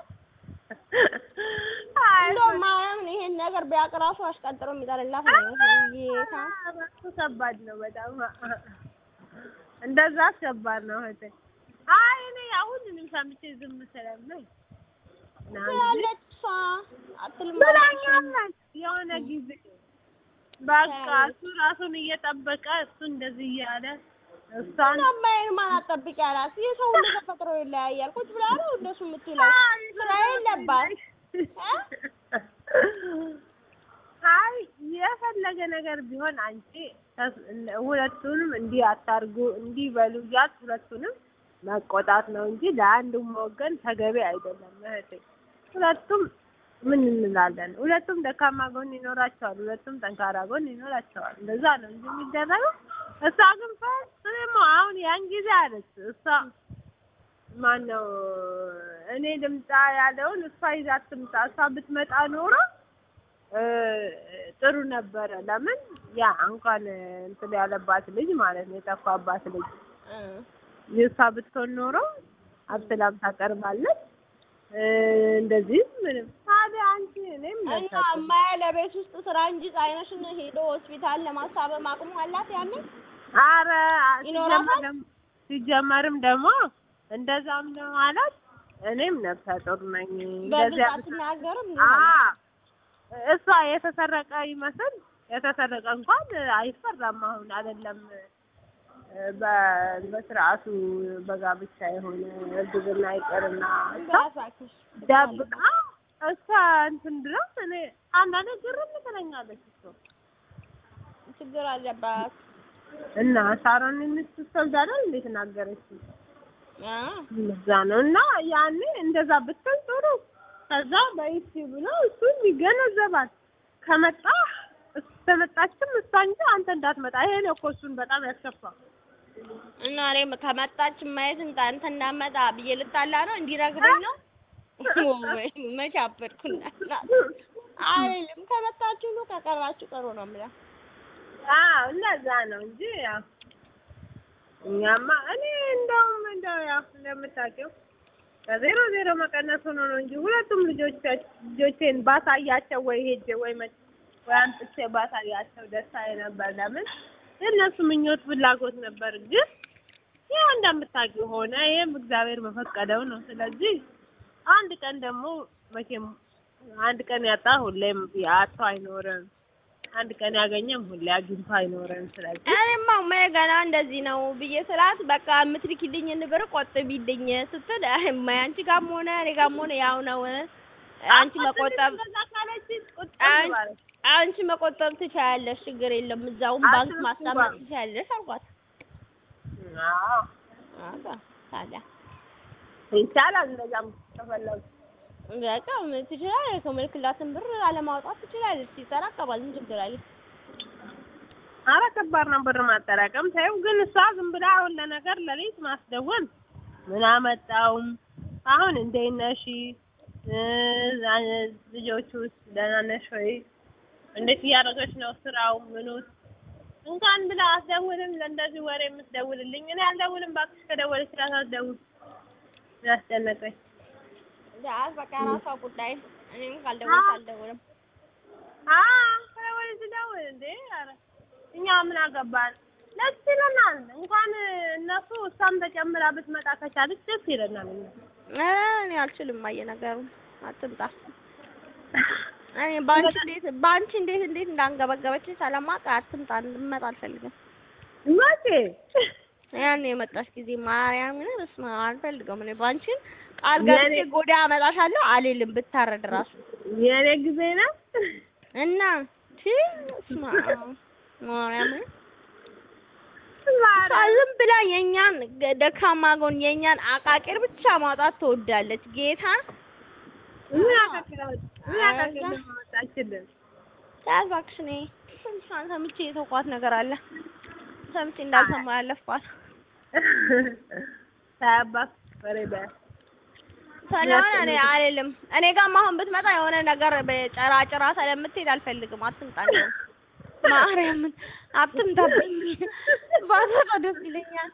እንደውም ማርያምን ይሄን ነገር ቢያውቅ ራሱ አሽቀንጥሮ የሚጠልላት ነው የሚመስለኝ። ጌታ እሱ ከባድ ነው በጣም እንደዛ ከባድ ነው እህቴ አይ እኔ ያው ሁሉንም ሰምቼ ዝም ስለምል ነው እንጂ ትላለች እሷ አትልም ብላኛለች የሆነ ጊዜ በቃ እሱ ራሱን እየጠበቀ እሱ እንደዚህ እያለ እሷን አባዬን ማን አጠብቅ ያላት? የሰው ሁሉ ተፈጥሮ ይለያያል። ቁጭ ብላ ነው እንደሱ የምትውለው። ስራ የለባት እ? አይ የፈለገ ነገር ቢሆን አንቺ ተስ- ሁለቱንም እንዲህ አታርጉ እንዲህ በሉ እያልሽ ሁለቱንም መቆጣት ነው እንጂ ለአንዱም ወገን ተገቢ አይደለም እህቴ። ሁለቱም ምን እንላለን? ሁለቱም ደካማ ጎን ይኖራቸዋል፣ ሁለቱም ጠንካራ ጎን ይኖራቸዋል። እንደዛ ነው እንጂ የሚደረገው። እሷ ግን ፈጽሞ አሁን ያን ጊዜ አለች እሷ ማን ነው እኔ ልምጣ ያለውን እሷ ይዛ ትምጣ። እሷ ብትመጣ ኖሮ እ ጥሩ ነበረ። ለምን ያ እንኳን እንትን ያለባት ልጅ ማለት ነው የጠፋባት ልጅ እ እሷ ብትሆን ኖሮ አብስላም ታቀርባለች። እ እንደዚህ ምንም ታዲያ አንቺ እኔም እና ነሳት እማዬ ለቤት ውስጥ ስራ እንጂ ፀሐይነሽን ሄዶ ሆስፒታል ለማሳበም አቅሙ አላት ያኔ አረ ይኖራታል? ሲጀመር ደግሞ- ሲጀመርም ደግሞ እንደዛም ነው ማለት እኔም ነፍሰ ጡር ነኝ እንደዚህ በብዛት ትናገርም አ እሷ የተሰረቀ ይመስል የተሰረቀ እንኳን አይፈራም። አሁን አይደለም በ- በስርዓቱ በጋብቻ የሆነ እርግዝና ይቅርና እሷ እባክሽ ደብቃ እሷ እንትን ድረስ እኔ አንዳንዴ ግርም ትለኛለች እኮ ችግር አለባት እና ሳሮን ሚስት ሰልዳናል እንዴት ናገረች? አ እዛ ነው እና ያኔ እንደዛ ብትል ጥሩ። ከዛ በይሲ ብሎ እሱም ይገነዘባል። ከመጣ ከመጣችም እሷ እንጂ አንተ እንዳትመጣ። ይሄ ነው እኮ እሱን በጣም ያስከፋ። እና እኔም ከመጣች ማየት እንታ አንተ እንዳመጣ ብዬ ልጣላ ነው እንዲረግበኝ ነው ወይ መቼ አበድኩና አይልም ከመጣችሁ ነው ከቀራችሁ ቀሩ ነው የምለው አዎ እንደዛ ነው እንጂ ያው እኛማ እኔ እንደውም እንደው ያው እንደምታውቂው ከዜሮ ዜሮ መቀነስ ሆኖ ነው እንጂ ሁለቱም ልጆች ልጆቼን ባሳያቸው ወይ ሄጄ ወይ መ ወይ አምጥቼ ባሳያቸው ደስታዬ ነበር። ለምን የእነሱ ምኞት ፍላጎት ነበር። ግን ያው እንደምታውቂው ሆነ። ይሄም እግዚአብሔር በፈቀደው ነው። ስለዚህ አንድ ቀን ደግሞ መቼም አንድ ቀን ያጣ ሁሌም ያጣ አይኖርም። አንድ ቀን ያገኘም ሁሌ አግኝቶ አይኖርም። ስለዚህ እኔማ እማዬ ገና እንደዚህ ነው ብዬ ስላት በቃ የምትልኪልኝን ብር ቆጥቢልኝ ስትል አይ እማዬ አንቺ ጋርም ሆነ እኔ ጋርም ሆነ ያው ነው አንቺ መቆጠብ እንደዛ ካለችኝ ቁጭ አን- ማለት አንቺ መቆጠብ ትችያለሽ፣ ችግር የለም እዛውም ባንክ አትርሱ ማስቀመጥ ባንክ። ትችያለሽ አልኳት። አዎ አባ ታዲያ ይቻላል። እንደዛም ከፈለጉ በቃ ምን ትችላለች፣ ከምልክላትን ብር አለማውጣት ትችላለች። ይጠራቀማል፣ ምን ችግር አለ? ኧረ ከባድ ነው ብር ማጠራቀም። ተይው ግን እሷ ዝም ብላ አሁን ለነገር ለሌት ማስደወል ምን አመጣውም። አሁን እንዴት ነሽ እ ልጆቹስ ደህና ነሽ ወይ? እንዴት እያደረገች ነው ስራው ምኑስ? እንኳን ብላ አስደውልም። ለእንደዚህ ወሬ የምትደውልልኝ እኔ አልደውልም። እባክሽ ከደወለች እራሷ አትደውል። ያስጨነቀኝ ዳስ በቃ ራሷ ጉዳይ። እኔም ካልደወልኩ አልደውልም። አ ከደወለች ደውል እንዴ! ኧረ እኛ ምን አገባን? ደስ ይለናል። እንኳን እነሱ እሷም ተጨምራ ብትመጣ ከቻለች ደስ ይለናል። እኛ እኔ አልችልም። አየ ነገሩ አትምጣ። እኔ ባንቺ እንዴት ባንቺ እንዴት እንዴት እንዳንገበገበች ሰለማውቅ አትምጣ፣ እንድመጣ አልፈልግም። መቼ ያን የመጣሽ ጊዜ ማርያምን በስመ አብ አልፈልገውም። እኔ ባንቺን ቃል ገብቼ የኔ- ጎዳ አመጣሻለሁ አልልም ብታረድ ራሱ የኔ ጊዜ ነው። እና ቺ በስመ አብ ማርያምን እሷ ዝም ብላ የኛን ገ- ደካማ ጎን የኛን አቃቂር ብቻ ማውጣት ትወዳለች። ጌታ ምን ያከክለው ምን ያከክለው መጣችልን ያዝ እባክሽ እኔ ትንሿን ሰምቼ የተውኳት ነገር አለ ሰምቼ እንዳልሰማ ያለፍኳት ሳያባክ በሬ በ ስለሆነ እኔ አልልም እኔ ጋርም አሁን ብትመጣ የሆነ ነገር በጨራ ጭራ ስለምትሄድ አልፈልግም አትምጣ እንደውም ማርያምን አትምጣብኝ ባትመጣ ደስ ይለኛል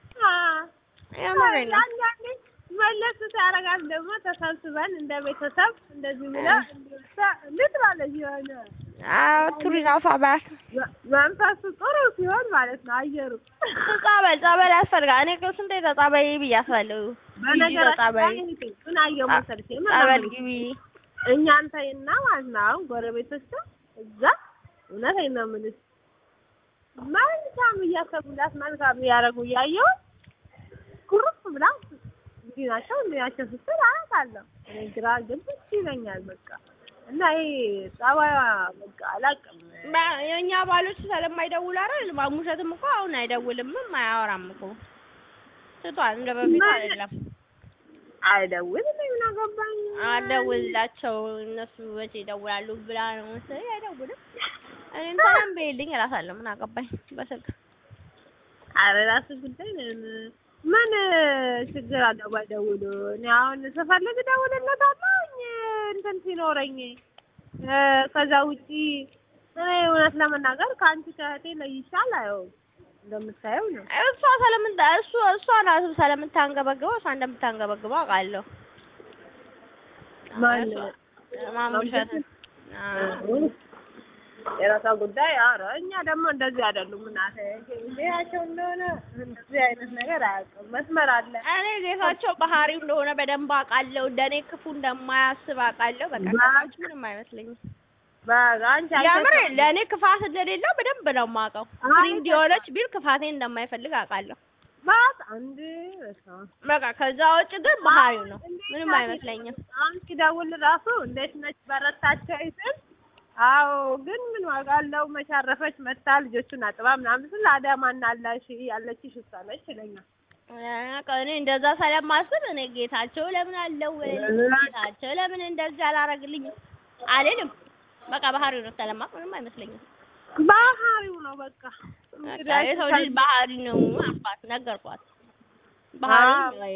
የምሬን ነው አንዳንዴ መለስ ሲያደርጋት ደግሞ ተሰብስበን እንደ ቤተሰብ እንደዚህ ብላ እንዴት ማለት የሆነ አዎ ቱሪናፋ ባት መንፈሱ ጥሩ ሲሆን ማለት ነው አየሩ ጸበል ጸበል ያስፈልጋል እኔ እኮ ስንቴ ተጸበይ ብያታለሁ በነገራችን ላይ ምን አየሁ መሰለሽ ጸበል ግቢ እኛን ተይና ማለት ነው አሁን ጎረቤቶቿ እዛ እውነቴን ነው የምልሽ መልካም እያሰቡላት መልካም እያደረጉ እያየሁ ኩርፍ ብላ እንዲህ ናቸው እንዲህ ናቸው ስትል አያታለሁ እኔ ግራ ግብት ይለኛል በቃ እና ይሄ ጸባይዋ በቃ አላውቅም የእኛ ባሎች ስለማይደውሉ አይደል ማሙሸትም እኮ አሁን አይደውልምም አያወራም እኮ ትቷል እንደ በፊት አይደለም አይደውልም ምን አገባኝ አደውልላቸው እነሱ መቼ ይደውላሉ ብላ ነው መሰለኝ አይደውልም እኔም ሰላም በይልኝ እላታለሁ ምን አገባኝ በስልክ ኧረ እራሱ ጉዳይ ነው ምን ችግር አለው ባይደውሉ እኔ አሁን ስፈልግ እደውልለታለሁ እንትን ሲኖረኝ ከዛ ውጪ እኔ እውነት ለመናገር ከአንቺ ከእህቴ ለይሻል አየው እንደምታየው ነው እሷ ስለምን እሱ እሷ ናት ስለምታንገበግበው እሷ እንደምታንገበግበው አውቃለሁ ማን ማሙሸት የራሷ ጉዳይ ኧረ እኛ ደግሞ እንደዚህ አይደሉም እናቴ ጌታቸው እንደሆነ እንደዚህ አይነት ነገር አያውቅም መስመር አለ እኔ ጌታቸው ባህሪው እንደሆነ በደንብ አውቃለሁ እንደኔ ክፉ እንደማያስብ አውቃለሁ በቃ ከታች ምንም አይመስለኝም በቃ አንቺ የምር ለእኔ ክፋት እንደሌለው በደንብ ነው የማውቀው ፍሪንድ የሆነች ቢል ክፋቴን እንደማይፈልግ አውቃለሁ ባት አንድ በቃ ከዛ ውጭ ግን ባህሪው ነው ምንም አይመስለኝም አሁን ሲደውል ራሱ እንዴት ነች በረታቸው ይስል አዎ ግን ምን ዋጋ አለው መቻረፈች መታ ልጆቹን አጥባ ምናምን ስል አዳማና አላሽ ያለችሽ እሷ ነች ይለኛል እኔ እንደዛ ስለማስብ እኔ ጌታቸው ለምን አለው ጌታቸው ለምን እንደዚህ አላረግልኝም አልልም በቃ ባህሪው ነው ስለማቅ ምንም አይመስለኝም ባህሪው ነው በቃ የሰው ልጅ ባህሪ ነው አልኳት ነገርኳት ባህሪ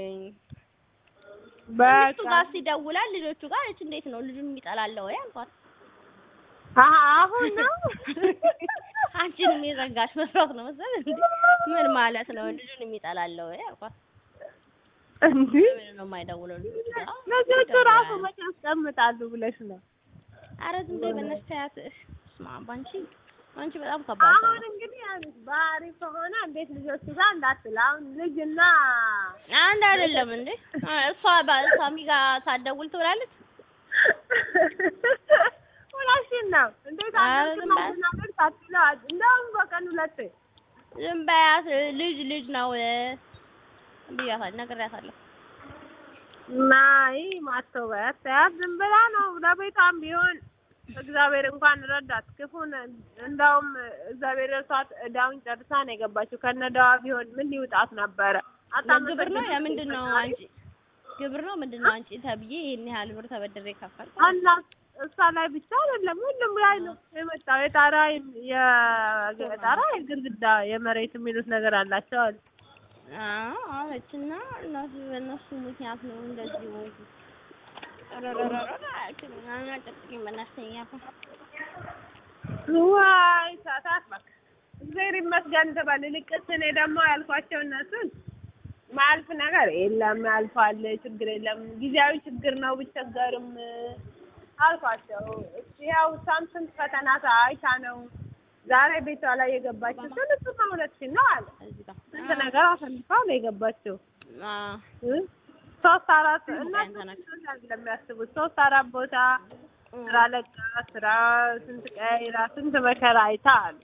በቃ እሱ ጋር ሲደውላል ልጆቹ ጋር እች እንዴት ነው ልጁን የሚጠላለው ወይ አልኳት አሁን ነው አንቺንም የዘጋሽ መስሎት ነው መሰል እንዴ ምን ማለት ነው ልጁን የሚጠላለው ወይ አልኳት እንዴ ምን ነው የማይደውለው ልጆቹ ጋር ልጆቹ ራሱ መቼ ያስቀምጣሉ ብለሽ ነው ኧረ ዝም በይ በእናትሽ ተያት ስማ ባንቺ አንቺ በጣም ከባድ ሰው አሁን እንግዲህ ያሉት ባህሪ ከሆነ እንዴት ልጆቹ ጋር እንዳትል አሁን ልጅና አንድ አይደለም እንዴ እሷ በሳሚ ጋር ሳትደውል ትውላለች ሁላሽን ነው እንዴት አደርግናገር ሳትለው እንደውም በቀን ሁለቴ ዝም በያት ልጅ ልጅ ነው ብያታለሁ ነግሬያታለሁ ናይ ማስተውበት ተያት ዝም ብላ ነው ለቤቷም ቢሆን እግዚአብሔር እንኳን ረዳት ክፉን እንደውም እግዚአብሔር ረሷት እዳውን ጨርሳ ነው የገባችው ከነ እዳዋ ቢሆን ምን ሊውጣት ነበረ ግብር ነው የምንድን ነው አንቺ ግብር ነው ምንድን ነው አንቺ ተብዬ ይሄን ያህል ብር ተበድሬ ከፈልኩ እና እሷ ላይ ብቻ አይደለም ሁሉም ላይ ነው የመጣው የጣራ የጣራ የግድግዳ የመሬት የሚሉት ነገር አላቸው አሉ አዎ አለችና እነሱ በእነሱ ምክንያት ነው እንደዚህ ሆንኩ ዋይ ሳታት በቃ እግዚአብሔር ይመስገን ትበል። ይልቅስ እኔ ደግሞ ያልኳቸው እነሱን ማያልፍ ነገር የለም ያልፋል፣ ችግር የለም ጊዜያዊ ችግር ነው ብቸገርም አልኳቸው። ያው እሷም ስንት ፈተና አይታ ነው ዛሬ ቤቷ ላይ የገባችው። ስንት ሁለት ሺህ ነው አለ ስንት ነገር አሳልፋ ነው የገባችው። ሶስት አራት እነሱ ለሚያስቡት ሶስት አራት ቦታ ስራ ለቃ ስራ ስንት ቀይራ ስንት መከራ አይታ አሉ።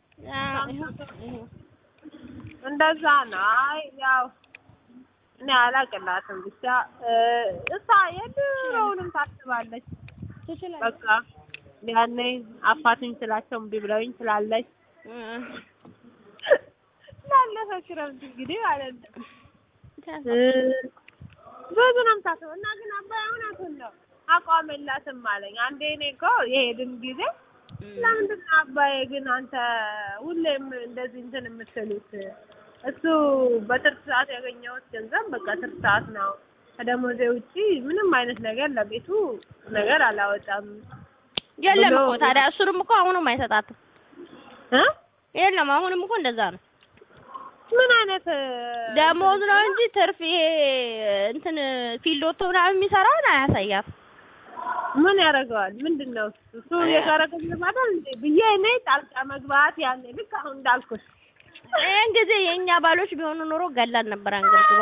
እንደዛ ነው። አይ ያው እኔ አላቅላትም ብቻ እሷ የድሮውንም ታስባለች። በቃ ያኔ አፋትኝ ስላቸው እምቢ ብለውኝ ስላለች ላለፈ ክረምት እንግዲህ ማለት ነው ብዙ ነው የምታስበው እና ግን አባይ እውነቱን ነው አቋም የላትም አለኝ። አንዴ እኔ እኮ የሄድን ጊዜ ለምንድን ነው አባዬ ግን አንተ ሁሌም እንደዚህ እንትን የምትሉት? እሱ በትርፍ ሰዓት ያገኘሁት ገንዘብ በቃ ትርፍ ሰዓት ነው። ከደሞዜ ውጪ ምንም አይነት ነገር ለቤቱ ነገር አላወጣም የለም ብሎ- እኮ ታዲያ እሱንም እኮ አሁንም አይሰጣትም። እ የለም አሁንም እኮ እንደዛ ነው። ምን አይነት ደሞዝ ነው እንጂ ትርፍ ይሄ እንትን ፊልድ ወጥቶ ምናምን የሚሰራውን አያሳያት። ምን ያደርገዋል? ምንድን ነው እሱ እሱ የጋራ ገንዘብ አይደል እንዴ ብዬ እኔ ጣልቃ መግባት ያኔ ልክ አሁን እንዳልኩት ይህን ጊዜ የእኛ ባሎች ቢሆኑ ኖሮ ገላን ነበር አንገብግባ።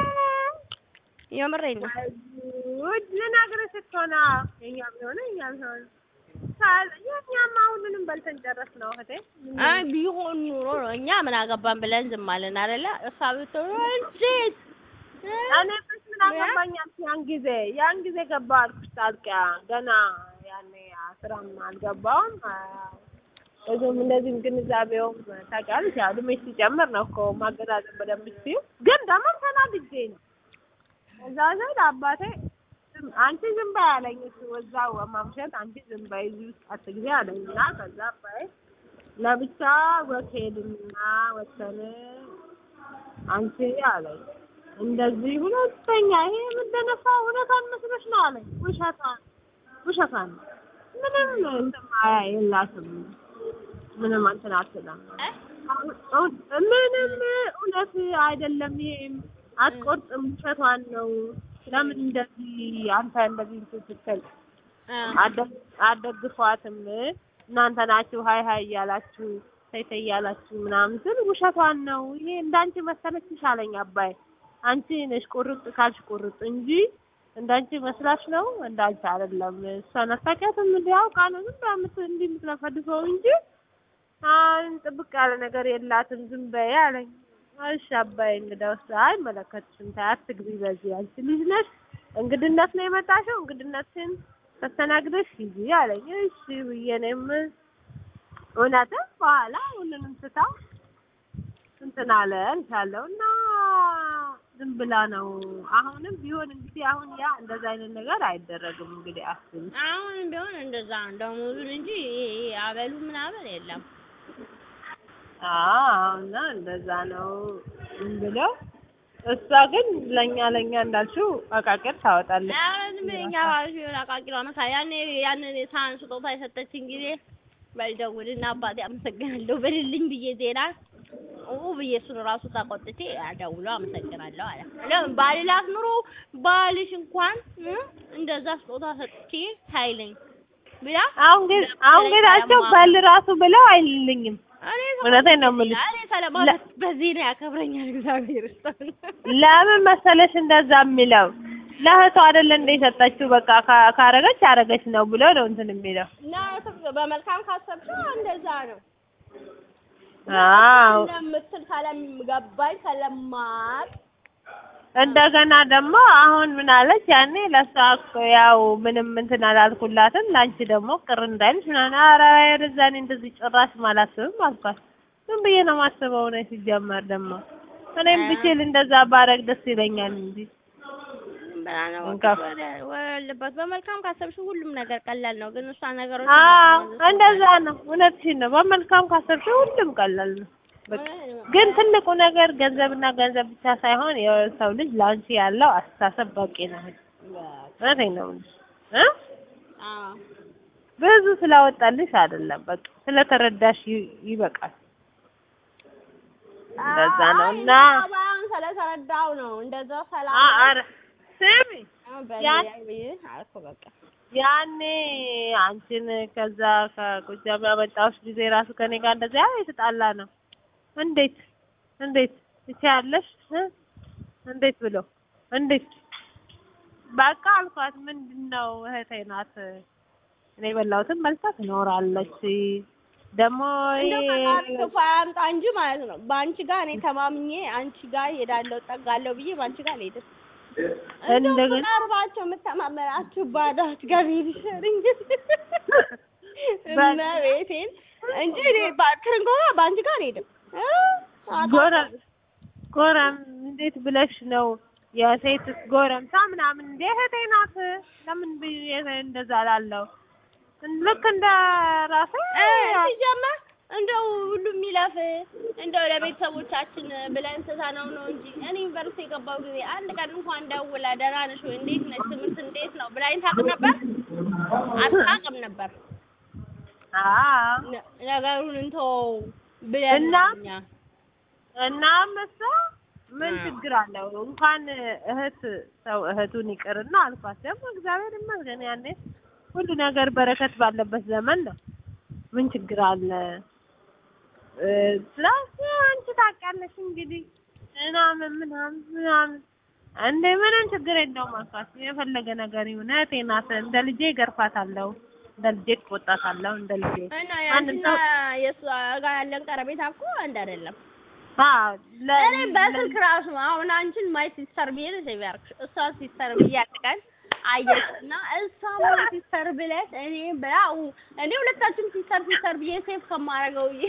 የምሬን ነው። ውድ ልነግርህ ስትሆና የኛም ቢሆነ እኛም ቢሆን የእኛማ ሁሉንም በልተን ጨረስ ነው እህቴ። አይ ቢሆን ኑሮ ነው እኛ ምን አገባን ብለን ዝም አለን አይደለ? እሷ ብትሆን እንዴት እኔ ምን ምን አገባኝ አልኩ ያን ጊዜ ያን ጊዜ ገባ አልኩሽ ጣልቃ ገና ያኔ ስራም አልገባውም ብዙም እንደዚህም ግንዛቤውም ታውቂያለሽ ያው እድሜሽ ሲጨምር ነው እኮ ማገናዘብ በደንብ ስትይው ግን ደግሞ ተናድጄ ነው እዛ ዘንድ አባቴ ዝም አንቺ ዝም በይ አለኝ እሱ እዛው ማምሸት አንቺ ዝም በይ እዚህ ውስጥ አትግቢ አለኝ እና ከዛ አባዬ ለብቻ ወክ ሄድንና ወተን አንቺ አለኝ እንደዚህ ሁለተኛ ይሄ የምትደነፋ እውነቷን መስሎሽ ነው አለኝ። ውሸቷን ውሸቷን ምንም እንትን ማያ የላትም ምንም እንትን አትልም። አሁን- ምንም እውነት አይደለም። ይሄም አትቆርጥም፣ ውሸቷን ነው። ለምን እንደዚህ አንተ እንደዚህ እንትን ስትል አደ- አደግፏትም እናንተ ናችሁ ሀይ ሀይ እያላችሁ ተይ ተይ እያላችሁ ምናምን ስል ውሸቷን ነው። ይሄ እንዳንቺ መሰለችሽ አለኝ አባይ። አንቺ ነሽ ቁርጥ ካልሽ ቁርጥ እንጂ እንዳንቺ መስላሽ ነው እንዳንቺ አይደለም። እሷን አታውቂያትም እንዴ? አውቃ ነው ዝም ብላ የምት- እንዲህ የምትለፈልፈው እንጂ አሁን ጥብቅ ያለ ነገር የላትም። ዝም በይ አለኝ። እሺ አባይ እንግዳውስ አይመለከትሽም፣ ተይ አትግቢ በዚህ አንቺ ልጅ ነሽ፣ እንግድነት ነው የመጣሽው፣ እንግድነትሽን ተስተናግደሽ ሂጂ አለኝ። እሺ ብዬ እኔም እውነትም በኋላ ሁሉንም ስታ እንትን አለ እልሻለሁ እና ዝም ብላ ነው። አሁንም ቢሆን እንግዲህ አሁን ያ እንደዛ አይነት ነገር አይደረግም። እንግዲህ አስቢ አሁንም ቢሆን እንደዛ ነው ደሞዙን እንጂ ይሄ አበሉ ምናምን የለም። አዎ እና እንደዛ ነው ዝም ብለው እሷ ግን ለኛ ለኛ እንዳልሽው አቃቅር ታወጣለች። አሁን የኛ ባሎች ቢሆን አቃቂሯ መሳ ያኔ ያንን የሳህን ስጦታ የሰጠችኝ ጊዜ በልደውልና አባቴ አመሰግናለሁ በልልኝ ብዬ ዜና ኡ ብዬ እሱን ራሱ ተቆጥቼ ደውሎ አመሰግናለሁ አለ። ለምን ባልላት ኑሮ ባልሽ እንኳን እ እንደዛ ስጦታ ሰጥቼ ሳይለኝ ብላ አሁን ግን አሁን ግን አቸው በል ራሱ ብለው አይልልኝም። እኔ እውነቴን ነው የምልሽ። እኔ ሰለማለት በዚህ ነው ያከብረኛል እግዚአብሔር ይስጥልኝ። ለምን መሰለሽ እንደዛ የሚለው ለእህቷ አይደለ እንደ የሰጠችው በቃ ካ- ካረገች አረገች ነው ብሎ ነው እንትን የሚለው። እና በመልካም ካሰብሽው እንደዛ ነው አዎ እንደምትል ስለገባኝ ስለማቅ እንደገና ደግሞ አሁን ምን አለች ያኔ ለእሷ እኮ ያው ምንም እንትን አላልኩላትም ለአንቺ ደግሞ ቅር እንዳይልሽ ምናምን ኧረ ወደዛ እኔ እንደዚህ ጭራሽ አላስብም አልኳት። ዝም ብዬ ነው የማስበው ነው ሲጀመር ደግሞ እኔም ብችል እንደዛ ባረግ ደስ ይለኛል እንጂ ብላ ነው እንካ። ወልበት በመልካም ካሰብሽው ሁሉም ነገር ቀላል ነው። ግን እሷ ነገሮች አዎ እንደዛ ነው። እውነትሽን ነው። በመልካም ካሰብሽው ሁሉም ቀላል ነው። በቃ ግን ትልቁ ነገር ገንዘብና ገንዘብ ብቻ ሳይሆን የሰው ልጅ ለአንቺ ያለው አስተሳሰብ በቂ ነው። እውነቴን ነው የምልሽ እ አዎ ብዙ ስላወጣልሽ አይደለም፣ በቃ ስለተረዳሽ ይ- ይበቃል። እንደዛ ነው እና አሁን ስለተረዳው ነው እንደዛ ሰላም አ- ኧረ ስሚ ያን- አልኩ በቃ ያኔ አንቺን ከዛ ከጎጃም ያመጣሁሽ ጊዜ ራሱ ከኔ ጋር እንደዚያ የተጣላ ነው። እንዴት እንዴት ትችያለሽ እ እንዴት ብሎ እንዴት በቃ አልኳት። ምንድን ነው እህቴ ናት፣ እኔ የበላሁትን በልታ ትኖራለች። ደግሞ እንደው ይሄ ፈጣሪ ክፉ አያምጣ እንጂ ማለት ነው። በአንቺ ጋር እኔ ተማምኜ አንቺ ጋር ሄዳለሁ ጠጋለሁ ብዬ በአንቺ ጋር አልሄድም። እንደው እንደገና ቀርባቸው የምተማመናችሁ ባዳት ጋር ብሄድ ይሻል እንጂ እመቤቴን እንጂ እኔ ባ- ትርንጎራ በአንቺ ጋር አልሄድም። እ? ጎራ ጎራም እንዴት ብለሽ ነው የሴት ጎረምሳ ምናምን እንደ እህቴ ናት። ለምን ብዬ እንደዛ እላለሁ? ልክ እንደ ራሴ እ ሲጀመር እንደው ሁሉም ይለፍ እንደው ለቤተሰቦቻችን ብለን ትተነው ነው እንጂ እኔ ዩኒቨርሲቲ የገባው ጊዜ አንድ ቀን እንኳን ደውላ ደህና ነሽ ወይ እንዴት ነሽ ትምህርት እንዴት ነው ብላኝ ታውቅ ነበር? አታውቅም ነበር። አዎ ነ- ነገሩን እንተወው ብለን እና ነው እኛ እና መሳ ምን አ። ችግር አለው? እንኳን እህት ሰው እህቱን ይቅርና አልኳት። ደግሞ እግዚአብሔር ይመስገን ያኔ ሁሉ ነገር በረከት ባለበት ዘመን ነው። ምን ችግር አለ? እ ስላት አንቺ ታውቂያለሽ እንግዲህ ምናምን ምናምን ምናምን እንደ ምንም ችግር የለውም አልኳት። የፈለገ ነገር ይሁን እህቴ ናት። እንደ ልጄ እገርፋታለሁ፣ እንደ ልጄ እቆጣታለሁ፣ እንደ ልጄ እና ማንም ያንቺና የእሷ ጋር ያለን ቀረቤታ እኮ አንድ አይደለም። አዎ ለ- እኔ በስልክ ራሱ አሁን አንቺን ማይ ሲስተር ብዬ ነው ሴቭ ያደረግሽ። እሷ ሲስተር ብዬ አጥቀን አየሽ እና እሷ ማይ ሲስተር ብለሽ እኔ ብላው እኔ ሁለታችን ሲስተር ሲስተር ብዬ ሴቭ ከማረገው ብዬ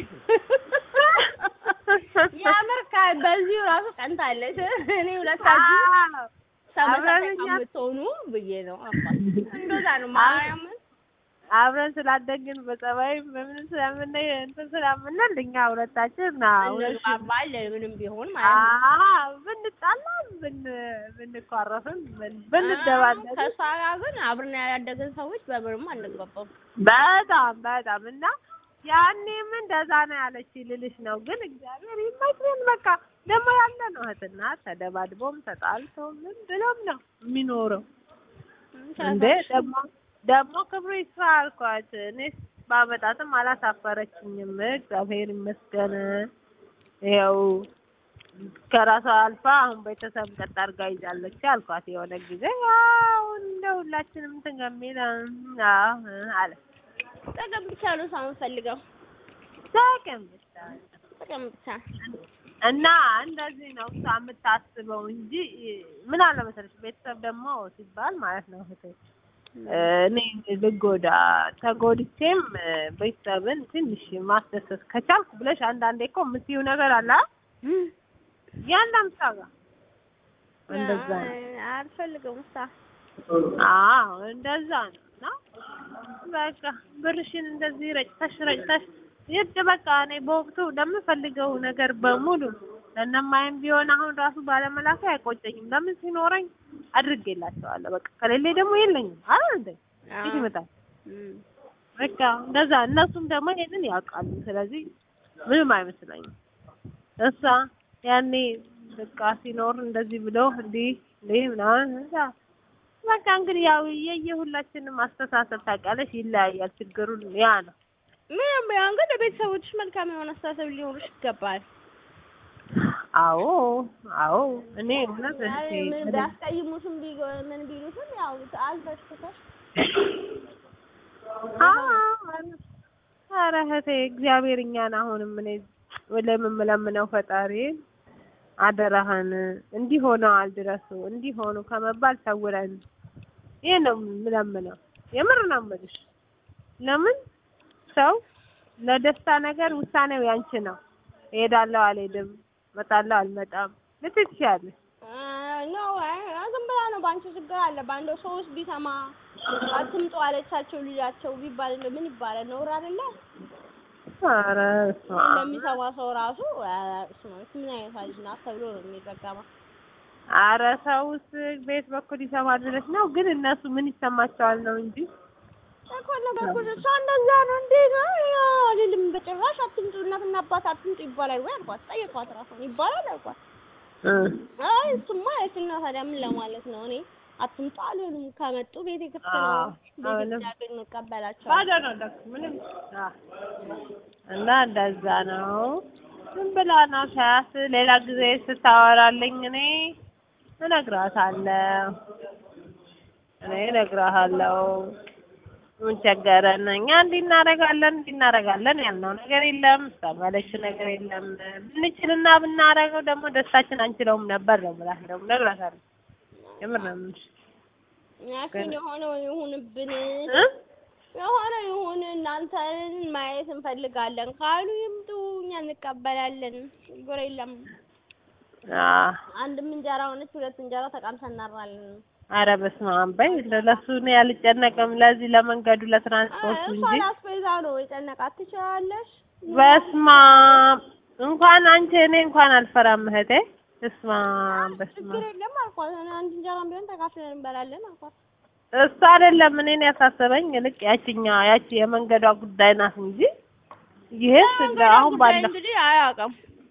የምር ከ- በዚሁ ራሱ ቀንታለች። እኔ ሁለታችን አዎ ተመሳሳይ አብረን እኛ- ከምትሆኑ ብዬ ነው አባት እንደዛ ነው ማርያምን አብረን ስላደግን በጸባይ በምን ስለምን እንትን ስለምንል እኛ ሁለታችን ና እንግባባል ምንም ቢሆን ማለት ነው። አዎ ብንጣላም ብን ብንኳረፍም ብን- ብንደባደብ ከእሷ ጋር ግን አብረን ያደግን ሰዎች በምንም አንግባባም። በጣም በጣም እና ያኔም እንደዛ ነው ያለች ልልሽ ነው። ግን እግዚአብሔር ይመስገን በቃ ደግሞ ያለ ነው እህትና ተደባድቦም ተጣልቶም ምን ብሎም ነው የሚኖረው። እንዴ ደግሞ ደግሞ ክብሩ ይስፋ አልኳት። እኔስ ባመጣትም አላሳፈረችኝም። እግዚአብሔር ይመስገን። ይኸው ከራሷ አልፋ አሁን ቤተሰብ ቀጥ አድርጋ ይዛለች አልኳት። የሆነ ጊዜ ያው እንደ ሁላችንም እንትን ከሚል አዎ አለ ጥቅም ብቻ ነው ሰው የምፈልገው ጥቅም ብቻ ጥቅም ብቻ። እና እንደዚህ ነው እሷ የምታስበው እንጂ ምን አለ መሰለሽ ቤተሰብ ደግሞ ሲባል ማለት ነው እህቴ እኔ ልጎዳ ተጎድቼም ቤተሰብን ትንሽ ማስደሰት ከቻልኩ ብለሽ አንዳንዴ እኮ የምትይው ነገር አለ አይደል? ያንዳንድ ሰው ጋር እንደዛ ነው። አልፈልግም እሷ አዎ እንደዛ ነው። እና በቃ ብርሽን እንደዚህ ረጭተሽ ረጭተሽ ይድ በቃ እኔ በወቅቱ ለምፈልገው ነገር በሙሉ ለእነማይም ቢሆን አሁን ራሱ ባለመላኩ አይቆጨኝም። ለምን ሲኖረኝ አድርጌላቸዋለሁ። በቃ ከሌለ ደግሞ የለኝም አይደል እንዴ? ፊት ይመጣል። እም። በቃ እንደዛ እነሱም ደግሞ ይሄንን ያውቃሉ። ስለዚህ ምንም አይመስለኝም። እሷ ያኔ በቃ ሲኖር እንደዚህ ብሎ እንዲህ እንዲህ ምናምን እዛ በቃ እንግዲህ ያው የየሁላችንም አስተሳሰብ ታውቂያለሽ ይለያያል። ችግሩን ያ ነው። ምንም ቢሆን ግን ለቤተሰቦችሽ መልካም የሆነ አስተሳሰብ ሊኖርሽ ይገባል። አዎ አዎ እኔ እውነት አይ እህቴ ምን ቢያስቀይሙሽም ቢጎ- ምን ቢሉሽም ያው አልፈሽ ትተሽ አዎ ኧረ እህቴ እግዚአብሔር እኛን አሁንም እኔ ለምለምነው ፈጣሪ አደራህን እንዲህ ሆነዋል ድረሱ እንዲህ ሆኑ ከመባል ሰውረን። ይሄ ነው የምለምነው። የምር ነው የምልሽ። ለምን ሰው ለደስታ ነገር ውሳኔው ያንቺ ነው። እሄዳለሁ አልሄድም፣ እመጣለሁ አልመጣም ልትይ ትችያለሽ። ነው ዝም ብላ ነው በአንቺ ችግር አለ በአንድ ሰውስ ቢሰማ አትምጡ አለቻቸው ልጃቸው ቢባል እንደው ምን ይባላል? ነውር አይደለ? ኧረ በስመ አብ። ለሚሰማ ሰው ራሱ ኧረ እሱማ ምን አይነት ልጅ ናት ተብሎ ነው የሚረገመው። ኧረ ሰውስ ቤት በኩል ይሰማል ብለሽ ነው? ግን እነሱ ምን ይሰማቸዋል ነው እንጂ እኮ ነገርኩሽ። እሷ እንደዛ ነው እንዴ ነው አልልም በጭራሽ አትምጡ፣ እናትና አባት አትምጡ ይባላል ወይ አልኳት። ጠየኳት ራሷን ይባላል አልኳት። እ አይ እሱማ የትና ታዲያ ምን ለማለት ነው? እኔ አትምጡ አልልም። ከመጡ ቤቴ ክፍት ነው። አዎ፣ ቤቴ አሁንም ሲያገኙ እንቀበላቸዋለን። ባዶ ነው ደግሞ ምንም አ እና እንደዛ ነው። ዝም ብላ ነው ሳያት ሌላ ጊዜ ስታወራልኝ እኔ እነግራታለሁ እኔ እነግርሃለሁ ምን ቸገረን እኛ እንዲህ እናደርጋለን እንዲህ እናደርጋለን ያልነው ነገር የለም እሷም ያለችው ነገር የለም ብንችልና ብናደርገው ደግሞ ደስታችን አንችለውም ነበር ነው የምላት ደግሞ እነግራታለሁ የምር ነው የምልሽ ያችን የሆነው ይሁንብን እ የሆነ ይሁን እናንተን ማየት እንፈልጋለን ካሉ ይምጡ፣ እኛ እንቀበላለን። ችግር የለም። አዎ አንድም እንጀራ ሆነች ሁለት እንጀራ ተቃምሰን እናድራለን። ኧረ በስመ አብ በይ እንደው ለእሱ እኔ አልጨነቅም ለዚህ ለመንገዱ ለትራንስፖርቱ እንጂ እሷን አስቤዛ ነው የጨነቃት። ትችላለሽ። በስመ አብ እንኳን አንቺ እኔ እንኳን አልፈራም እህቴ በስመ አብ በስመ ችግር አብ የለም አልኳት። እኔ አንድ እንጀራም ቢሆን ተካፍለን እንበላለን አልኳት። እሱ አይደለም እኔን ያሳሰበኝ ልክ ያቺኛ ያቺ የመንገዷ ጉዳይ ናት እንጂ ይሄስ እንደ አሁን ጉዳይ ባለው እንግዲህ አያውቅም።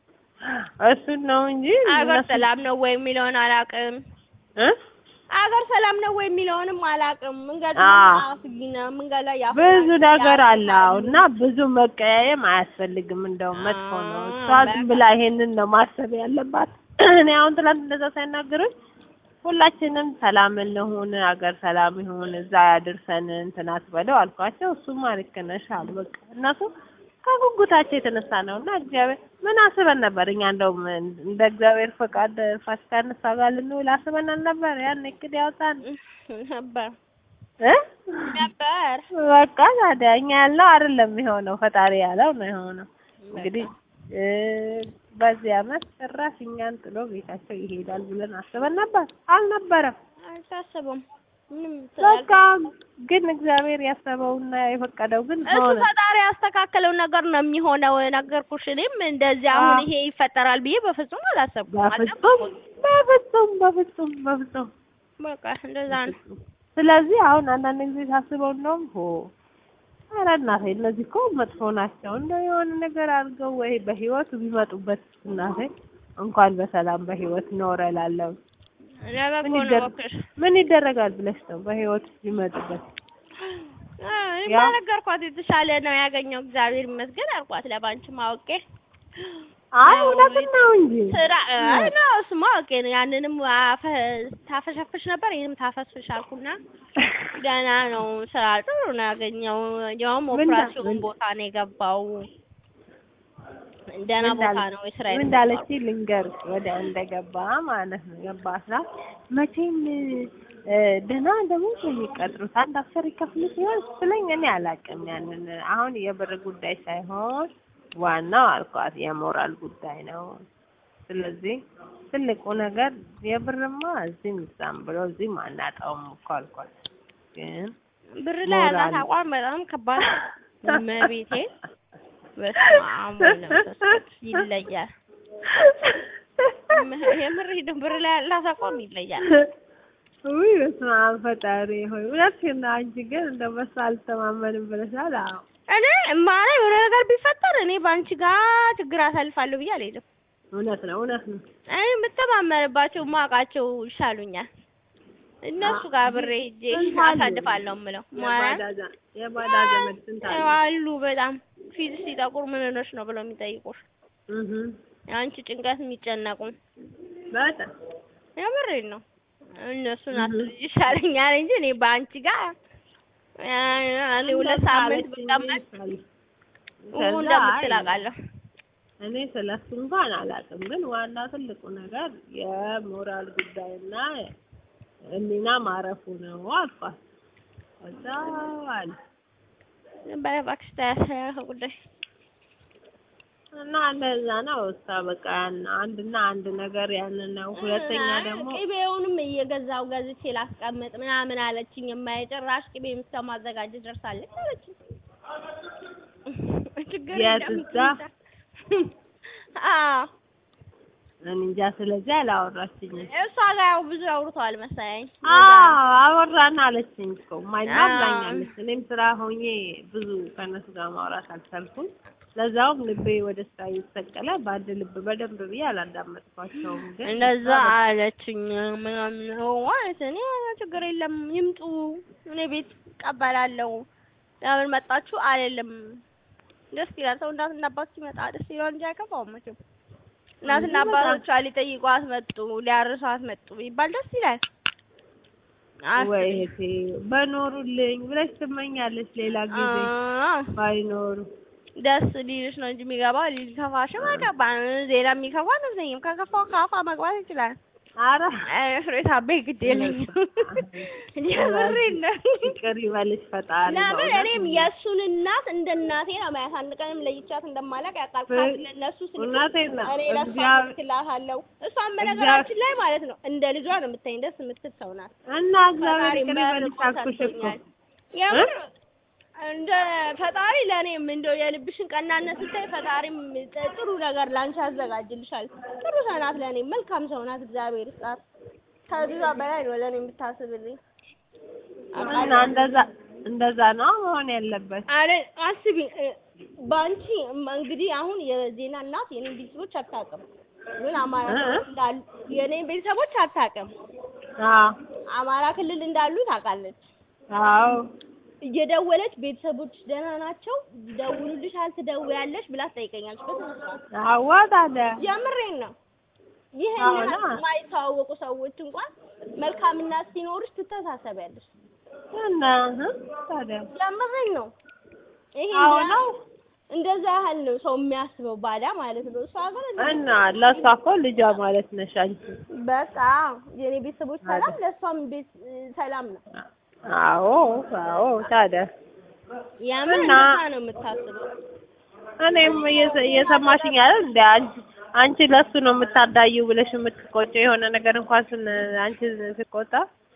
እሱን ነው እንጂ አገር እነሱ- ሰላም ነው ወይ የሚለውን አላውቅም። እ አገር ሰላም ነው ወይ የሚለውንም አላውቅም። መንገድ አዎ። አስጊ ነው። መንገድ ላይ ያፍ ብዙ ነገር አለ አዎ። እና ብዙ መቀያየም አያስፈልግም። እንደውም መጥፎ ነው። አዎ፣ እሷ ዝም ብላ ይሄንን ነው ማሰብ ያለባት። እኔ አሁን ትናንት እንደዛ ሳይናገሩኝ ሁላችንም ሰላም እንሁን፣ አገር ሰላም ይሁን፣ እዛ ያድርሰን እንትን አትበለው አልኳቸው። እሱማ ልክ ነሽ አሉ። በቃ እነሱ ከጉጉታቸው የተነሳ ነው እና እግዚአብሔር ምን አስበን ነበር እኛ እንደውም እንደ እግዚአብሔር ፈቃድ ፋሲካ እነሷ ጋር ልንውል አስበን አልነበር? ያን እቅድ ያወጣን ነበር እ ነበር በቃ ታዲያ እኛ ያልነው አይደለም የሆነው፣ ፈጣሪ ያለው ነው የሆነው። እንግዲህ እ በዚህ አመት ጭራሽ እኛን ጥሎ ቤታቸው ይሄዳል ብለን አስበን ነበር? አልነበረም። አልታሰበም። ምንም በቃ ግን እግዚአብሔር ያሰበውና የፈቀደው ግን እሱ ሆነ። ፈጣሪ ያስተካከለው ነገር ነው የሚሆነው። ነገርኩሽ። እኔም እንደዚህ አሁን አዎ። ይሄ ይፈጠራል ብዬ በፍጹም አላሰብኩም። በፍጹም በፍጹም በፍጹም በፍጹም በቃ እንደዛ ነው። ስለዚህ አሁን አንዳንድ ጊዜ ሳስበው እንደውም ሆ ኧረ እናቴ እነዚህ እኮ መጥፎ ናቸው። እንደው የሆነ ነገር አድርገው ወይ በህይወት ቢመጡበት እናቴ እንኳን በሰላም በህይወት ኖረ እላለሁ። ለበጎ ምን ነው ይደረግ እባክሽ። ምን ይደረጋል ብለሽ ነው በህይወት ቢመጡበት? እኔማ ያ- ነገርኳት የተሻለ ነው ያገኘው እግዚአብሔር ይመስገን አልኳት። ለባንቺ ማወቄ አይ እውነትን ነው እንጂ ስራ አይ ነው እሱማ አውቄ ነው። ያንንም አፈ- ታፈሸፍሽ ነበር ይሄንም ታፈስፍሽ አልኩና ገና ነው ስራ ጥሩ ነው ያገኘው። ያውም ምን ዳ- ኦፕራሲዮን ምን- ቦታ ነው የገባው። ደህና ምን ቦታ እንዳለ- ነው የስራ ምን እንዳለች ልንገርሽ፣ ወደ እንደገባ ማለት ነው ገባ ስራ መቼም እ ደህና ደግሞ የሚቀጥሩት አንድ አስር ይከፍሉ ሲሆን ስለኝ እኔ አላውቅም። ያንን አሁን የብር ጉዳይ ሳይሆን ዋናው አልኳት የሞራል ጉዳይ ነው። ስለዚህ ትልቁ ነገር የብርማ እዚህም እዛም ብሎ እዚህም አናጣውም እኮ አልኳት። ግን ብር ላይ ያላት ሞራል- አቋም በጣም ከባድ ነው። እመቤቴ በስመ አብ ወወልድ ወመንፈስ ቅዱስ ይለያል። የምር ሂድ- ብር ላይ ያላት አቋም ይለያል። ውይ በስመ አብ ፈጣሪ ሆይ እውነትሽን ነው። አንቺ ግን እንደው በሷ አልተማመንም ብለሻል። አዎ እኔ ማለት የሆነ ነገር ቢፈጠር እኔ በአንቺ ጋር ችግር አሳልፋለሁ ብዬ አልሄድም። እውነት ነው፣ እውነት ነው። እኔ የምተማመንባቸው ማውቃቸው ይሻሉኛል። እነሱ ጋር ብሬ ሄጄ ስንት አሉ? አሳልፋለሁ የምለው ማለት የባዳ ዘ- የባዳ ዘመድ ስንት አለ? አሉ በጣም ፊት ሲጠቁር ምን ሆነሽ ነው ብለው የሚጠይቁሽ እህ የአንቺ ጭንቀት የሚጨነቁ በጣም የምሬን ነው። እነሱን እህ። አትልጅ ይሻለኛል እንጂ እኔ በአንቺ ጋር እኔ ሁለት ሳምንት ብቀመጥ ኡ እንደምትል አውቃለሁ። እኔ ስለሱ እንኳን አላውቅም፣ ግን ዋና ትልቁ ነገር የሞራል ጉዳይና ሕሊና ማረፉ ነው አልኳት። ከዛ አለ በይ እባክሽ ተያያዘ ጉዳይ እና እንደዛ ነው። እሷ በቃ ያን አንድና አንድ ነገር ያንን ነው። ሁለተኛ ደግሞ ቅቤውንም እየገዛው ገዝቼ ላስቀምጥ ምናምን አለችኝ። የማይጨራሽ ቅቤ እስከ ማዘጋጀት ደርሳለች አለችኝ። ችግር የት የለም እዛ? አዎ እኔ እንጃ ስለዚህ አላወራችኝም። እሷ ጋር ያው ብዙ አውርተዋል መሰለኝ። አዎ አወራን አለችኝ እኮ ማይና አዎ። ብላኛለች። እኔም ስራ ሆኜ ብዙ ከእነሱ ጋር ማውራት አልቻልኩም። ለዛውም ልቤ ወደ ስራ እየተሰቀለ በአንድ ልብ በደንብ ብዬ አላዳመጥኳቸውም። ግን እንደዛ አለችኝ ምናምን ነው ማለት እኔ ችግር የለም ይምጡ፣ እኔ ቤት እቀበላለሁ። ለምን መጣችሁ አልልም። ደስ ይላል። ሰው እናትና አባት ሲመጣ ደስ ይላል እንጂ አይከፋውም መቼም። እናትና እንጂ በጣም- አባቶቿ ሊጠይቋት መጡ፣ ሊያርሷት መጡ ቢባል ደስ ይላል። አስቢ። ወይ እህቴ በኖሩልኝ ብለሽ ትመኛለች። ሌላ ጊዜ አዎ፣ ባይኖሩ ደስ ሊልሽ ነው እንጂ የሚገባው ሊከፋሽም አይገባም። ሌላ የሚከፋ አልመሰለኝም። ከከፋው ከአፋ መግባት ይችላል። ኧረ ፍሬት አቤ ግድ የለኝም የምሬን ነው። ይቅር ይበልሽ ፈጣሪ። ለምን በእውነት እኔም የእሱን እናት እንደ እናቴ ነው ማያት። አንድ ቀንም ለይቻት እንደማላውቅ ያውቃል። ፍሬ- ለእነሱ ስልክ እውነቴን ነው። እኔ ለእሷ እግዚአብሔር- እልክላታለሁ። እሷም በነገራችን ላይ ማለት ነው እንደ ልጇ ነው የምታይኝ። ደስ የምትል ሰው ናት። እና እግዚአብሔር ፈጣሪ ይቅር ይበልሽ መርቆ አልኩሽ እኮ። ሰጥቶኛል። የምር እንደ ፈጣሪ ለእኔም እንደው የልብሽን ቀናነት ስታይ ፈጣሪም ጥ- ጥሩ ነገር ላንቺ ያዘጋጅልሻል። ጥሩ ሰው ናት፣ ለእኔ መልካም ሰው ናት። እግዚአብሔር ይስጣት። ከዛ በላይ ነው ለእኔ የምታስብልኝ። እና እንደዛ እንደዛ ነው መሆን ያለበት። አረ አስቢ እ፣ በአንቺ እም- እንግዲህ አሁን የዜና እናት የኔን ቤተሰቦች አታውቅም፣ ግን አማራ እ? ክልል እንዳሉ የኔን ቤተሰቦች አታውቅም። አዎ አማራ ክልል እንዳሉ ታውቃለች። አዎ እየደወለች ቤተሰቦች ደህና ናቸው ይደውሉልሻል፣ ትደውያለሽ ብላ ትጠይቀኛለች። በስነ ስርዓት አዋ ታዲያ የምሬን ነው። ይሄን አዎ ያህል ና። የማይተዋወቁ ሰዎች እንኳን መልካም እናት ሲኖርሽ ትተሳሰቢያለሽ። እና እ ታዲያ የምሬን ነው። ይሄ አዎ እንደ- ነው። እንደዛ ያህል ነው ሰው የሚያስበው ባዳ ማለት ነው። እሷ ግን እንደ- እና ለእሷ እኮ ልጇ ማለት ነሽ አንቺ። በቃ የኔ ቤተሰቦች ሰላም፣ ለእሷም ቤት ሰላም ነው። አዎ አዎ ታዲያ የምር እና- እንደዛ ነው የምታስበው። እኔም እየሰ- እየሰማሽኝ አይደል እንደ አንቺ አንቺ ለሱ ነው የምታዳዩ ብለሽ የምትቆጨው የሆነ ነገር እንኳን ስን አንቺ ስቆጣ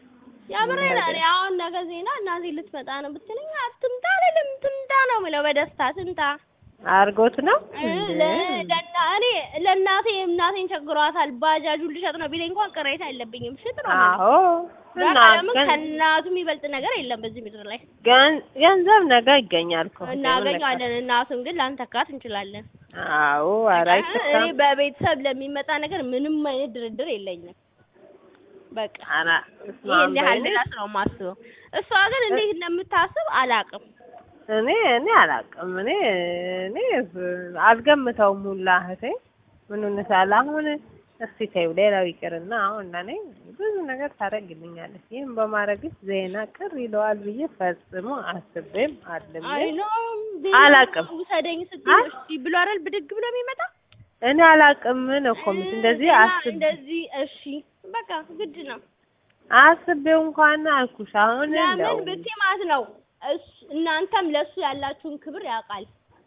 የምሬን እኔ አሁን ነገ ዜና እናቴ ልትመጣ ነው ብትለኝ አትምጣ አልልም። ትምጣ ነው የምለው በደስታ ትምጣ። አርጎት ነው እ ለ- ለና እኔ ለእናቴ እናቴን ቸግሯታል ባጃጁን ልሸጥ ነው ቢለኝ እንኳን ቅሬታ የለብኝም። ሽጥ ነው የምለው። አዎ እና በቃ ለምን ገን- ከእናቱ የሚበልጥ ነገር የለም በዚህ ምድር ላይ። ገን- ገንዘብ ነገ ይገኛል እኮ እናገኛለን። እናቱን ግን ላንተካት እንችላለን። አዎ ኧረ እኔ አይተካም በቤተሰብ ለሚመጣ ነገር ምንም አይነት ድርድር የለኝም። በቃ ኧረ ይሄን ያህል እስማም ድረስ ነው የማስበው። እሷ ግን እንዴት እንደምታስብ አላውቅም። እኔ እኔ አላውቅም እኔ እኔ አልገምተውም ሁላ እህቴ ምኑን ሳለ አሁን እስቲ ተይው ሌላው ይቅርና አሁን ለእኔ ብዙ ነገር ታደርግልኛለች ይህን በማድረግሽ ዜና ቅር ይለዋል ብዬ ፈጽሞ አስቤም አልሜም አይ ኖ አላውቅም። ውሰደኝ አ? ስትይ እሺ ብሎ አይደል ብድግ ብሎ የሚመጣ እኔ አላውቅም ነው እኮ የምልሽ እንደዚህ እና አስቤ እንደዚህ እሺ በቃ ግድ ነው። አስቤው እንኳን አልኩሽ አሁን ለምን እንደው ብትይ ማለት ነው እሱ- እናንተም ለሱ ያላችሁን ክብር ያውቃል።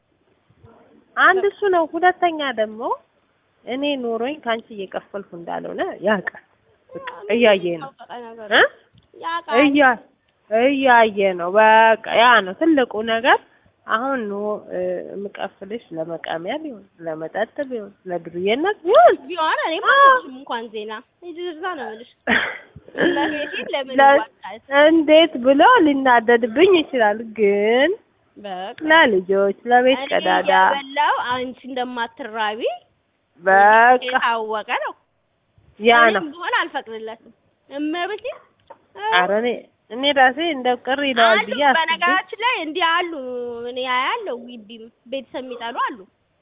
አንድ እሱ ነው ሁለተኛ ደግሞ እኔ ኖሮኝ ከአንቺ እየከፈልኩ እንዳልሆነ ያውቃል በቃ እያየ ነው ታውቃ ነገር እ ያውቃል። እያ እያየ ነው በቃ ያ ነው ትልቁ ነገር። አሁን ነው የምቀፍልሽ ለመቃሚያ ቢሆን ለመጠጥ ቢሆን ለዱርዬነት ቢሆን ቢሆን እኔም አዎ። አልልሽም እንኳን ዜና ይድርዛ ነው የምልሽ። ለቤቴ ለምን ለ- ይዋጣል? እንዴት ብሎ ሊናደድብኝ ይችላል፣ ግን በቃ ለልጆች ለቤት እኔ ቀዳዳ የበላው አንቺ እንደማትራቢ በቃ የታወቀ ነው። ያ እኔም ነው። ቢሆን አልፈቅድለትም። እመቤቴ ኧረ እኔ እኔ ራሴ እንደው ቅር ይለዋል አሉ ብዬ አስቤ በነገራችን ላይ እንዲህ አሉ። እኔ አያለሁ ግቢም ቤተሰብ የሚጠሉ አሉ።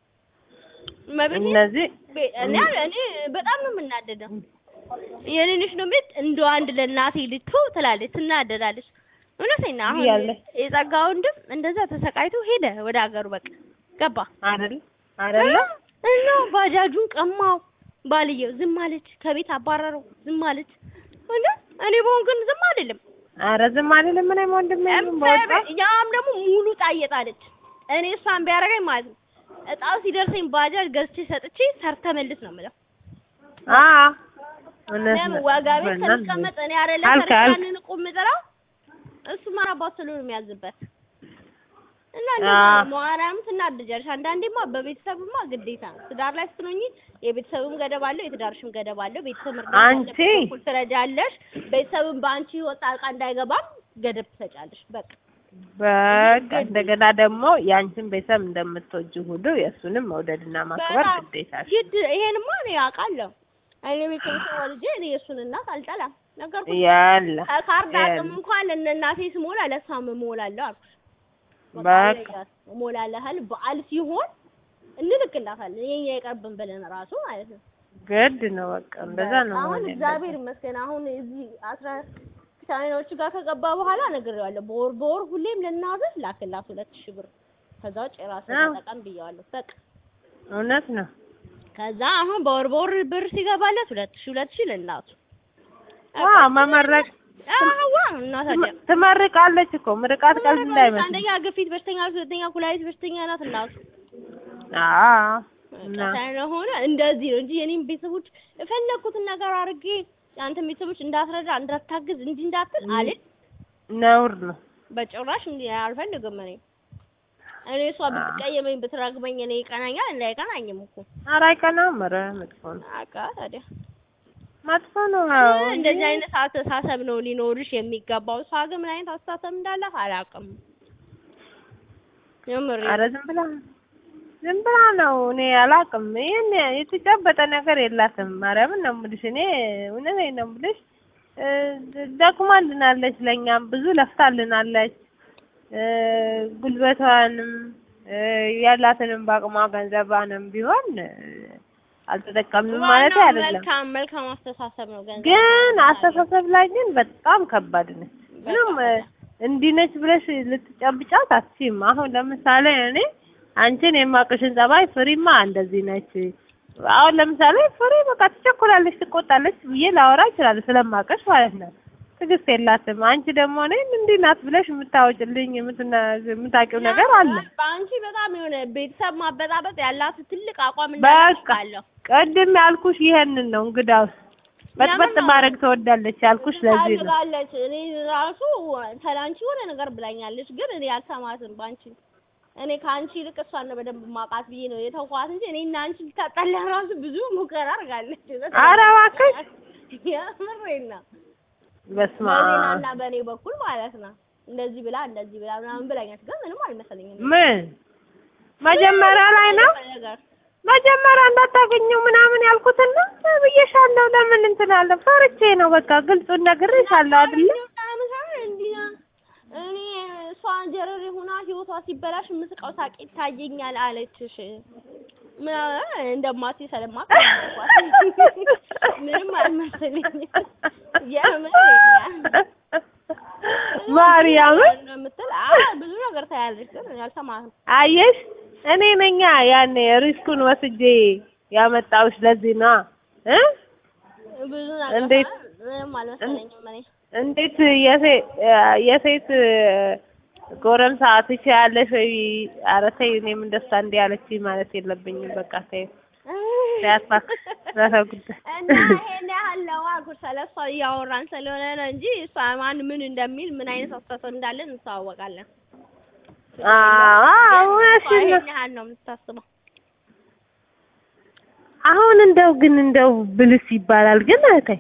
እመቤቴ እነዚህ ቤ- እኔ እኔ በጣም ነው የምናደደው። የኔንሽ ነው ቤት እንደ አንድ ለእናቴ ልትቶ ትላለች፣ ትናደዳለች። እውነቴን ነው። አሁን ያለ የጸጋ ወንድም እንደዛ ተሰቃይቶ ሄደ ወደ ሀገሩ በቃ ገባ አይደል አይደለ እና ባጃጁን ቀማው። ባልየው ዝም አለች፣ ከቤት አባረረው፣ ዝም አለች። እና እኔ በሆን ግን ዝም አልልም። ኧረ ዝም አይደለም እኔም ወንድሜ ዝም በወጣ ያም ደግሞ ሙሉ ዕጣ እየጣለች እኔ እሷን ቢያደርገኝ ማለት ነው እጣው ሲደርሰኝ ባጃጅ ገዝቼ ሰጥቼ ሰርተ መልስ ነው የምለው። አ እውነት ለምን ነው። ዋጋ ቤት በእናትህ ከሚቀመጥ እኔ አይደለ አልክ አልክ ሰርቻንን ቁም ጥራው እሱ ማራባት ስሉ ነው የሚያዝበት እና አ እንደዛ ነው። ማርያም ትናደጃለሽ። አንዳንዴማ በቤተሰብማ ግዴታ ነው። ትዳር ላይ ስትሆኚ የቤተሰብም ገደብ አለው፣ የትዳርሽም ገደብ አለው። ቤተሰብ መርዳት አንቺ ያለበት በኩል ትረዳለሽ። ቤተሰብም በአንቺ ህይወት ጣልቃ እንዳይገባም ገደብ ትሰጫለሽ። በቃ በቃ እንደገና ደግሞ ያንቺን ቤተሰብ እንደምትወጂ ሁሉ የእሱንም መውደድና ማክበር በጣም ግዴታሽ። ግድ ይሄንማ እኔ አውቃለሁ። እኔ ቤተሰብ ወልጄ እኔ የእሱን እናት አልጠላም። ነገርኩሽ። ያለ ከካርድ ያለ አቅም እንኳን ለእነ እናቴ ስሞላ ለእሷም እሞላለሁ አልኩሽ። በቃ እሞላለሃል በዓል ሲሆን እንልክላታለን። የኛ የቀርብን ብለን ራሱ ማለት ነው። ግድ ነው። በቃ እንደዛ ነው አሁን መሆን እግዚአብሔር ያለበት። ይመስገን አሁን እዚህ አስራ ቻይናዎቹ ጋር ከገባ በኋላ ነግሬዋለሁ። በወር በወር ሁሌም ለእናትህ ላክላት ሁለት ሺህ ብር ከዛ ውጭ የራስህ አዎ። ተጠቀም ብየዋለሁ። በቃ እውነት ነው። ከዛ አሁን በወር በወር ብር ሲገባለት ሁለት ሺህ ሁለት ሺህ ለእናቱ ዋ መመረቅ አዋ እና ታዲያ ትመርቃለች እኮ ምርቃት ቀልድ እንዳይመስል። አንደኛ ግፊት በሽተኛ ናት፣ ሁለተኛ ኩላሊት በሽተኛ ናት እናቱ። አዎ እና ስለሆነ እንደዚህ ነው እንጂ የኔም ቤተሰቦች የፈለኩትን ነገር አድርጌ የአንተን ቤተሰቦች እንዳትረዳ እንዳታግዝ እንጂ እንዳትል አልል ነውር ነው። በጭራሽ እንዲ አልፈልግም። እኔ እኔ እሷ ብትቀየመኝ ብትረግመኝ እኔ ይቀናኛል እንዳይቀናኝም እኮ ኧረ አይቀናም። ኧረ መጥፎ ነው፣ አቃ ታዲያ መጥፎ ነው። አዎ እንደዚህ አይነት አስተሳሰብ ነው ሊኖርሽ የሚገባው። እሷ ግን ምን አይነት አስተሳሰብ እንዳላት አላውቅም። የምሬ ኧረ ዝም ብላ ዝም ብላ ነው። እኔ አላውቅም። ይሄን የተጨበጠ ነገር የላትም። ማርያምን ነው የምልሽ። እኔ እውነቴን ነው የምልሽ። እ ደክማልናለች፣ ለእኛም ብዙ ለፍታልናለች። እ ጉልበቷንም እ ያላትንም በአቅሟ ገንዘቧንም ቢሆን እ አልተጠቀምንም ማለት ዋናው አይደለም። መልካም መልካም አስተሳሰብ ነው። ገንዘብ ግን አስተሳሰብ ላይ ግን በጣም ከባድ ነች። ምንም እ እንዲህ ነች ብለሽ ልትጨብጫት አትችይም። አሁን ለምሳሌ እኔ አንቺን የማቅሽን ጸባይ ፍሪማ እንደዚህ ነች። አሁን ለምሳሌ ፍሬ በቃ ትቸኮላለች፣ ትቆጣለች ብዬ ላወራ እችላለሁ ስለማቀሽ ማለት ነው። ትዕግስት የላትም። አንቺ ደግሞ እኔን እንዲህ ናት ብለሽ የምታወጭልኝ የምትና- የምታውቂው ነገር አለ። በአንቺ በጣም የሆነ ቤተሰብ ማበጣበጥ ያላት ትልቅ አቋም በቃ እንዳለው ቅድም ያልኩሽ ይሄንን ነው። እንግዳውስ በጥበጥ ለምን ነው? ማድረግ ትወዳለች ያልኩሽ ለዚህ ነው። ታድጋለች። እኔ ራሱ ስላንቺ የሆነ ነገር ብላኛለች፣ ግን እኔ አልሰማትም። በአንቺ እኔ ከአንቺ ይልቅ እሷን ነው በደንብ ማውቃት ብዬ ነው የተውኳት እንጂ እኔ እና አንቺ ልታጣላ ራሱ ብዙ ሙከራ አድርጋለች። ኧረ እባክሽ የምሬን ነው። በስመ በዜና አብ እና በእኔ በኩል ማለት ነው። እንደዚህ ብላ እንደዚህ ብላ ምናምን ብላኛት፣ ግን ምንም አልመሰለኝም። ምን መጀመሪያ ላይ ነው ነገር መጀመሪያ እንዳታገኘው ምናምን ያልኩትና ብዬሻለሁ። ለምን እንትን አለ ፈርቼ ነው። በቃ ግልጹን ነግሬሻለሁ አይደለ? እኔ እሷ ጀረሬ ሆና ህይወቷ ሲበላሽ የምስቀው ሳቅ ይታየኛል አለችሽ። ምናምን እንደማትይ ስለማውቅ ምንም አልመሰለኝም። የምር ማርያምን የምትል አዎ ብዙ ነገር ታያለሽ፣ ግን እኔ አልሰማህም። አየሽ፣ እኔ ነኛ ያኔ ሪስኩን ወስጄ ያመጣሁሽ ለዚህ ነው እ ብዙ ነገር እንዴት- ምንም አልመሰለኝም እኔ እንዴት የሴት የሴት ጎረምሳ ትችያለሽ ወይ? ኧረ ተይ፣ እኔም እንደሷ እንዲህ አለችኝ ማለት የለብኝም። በቃ ተይ ያስፋክ ራሳ ጉዳይ እና ይሄን ያህል ነው አልኩሽ። ስለሷ እያወራን ስለሆነ ነው እንጂ እሷ ማን ምን እንደሚል ምን አይነት አስተሳሰብ እንዳለን እንተዋወቃለን። አዎ እሷ እውነትሽን ነው። ይሄን ያህል ነው የምታስበው። አሁን እንደው ግን እንደው ብልስ ይባላል ግን እህቴ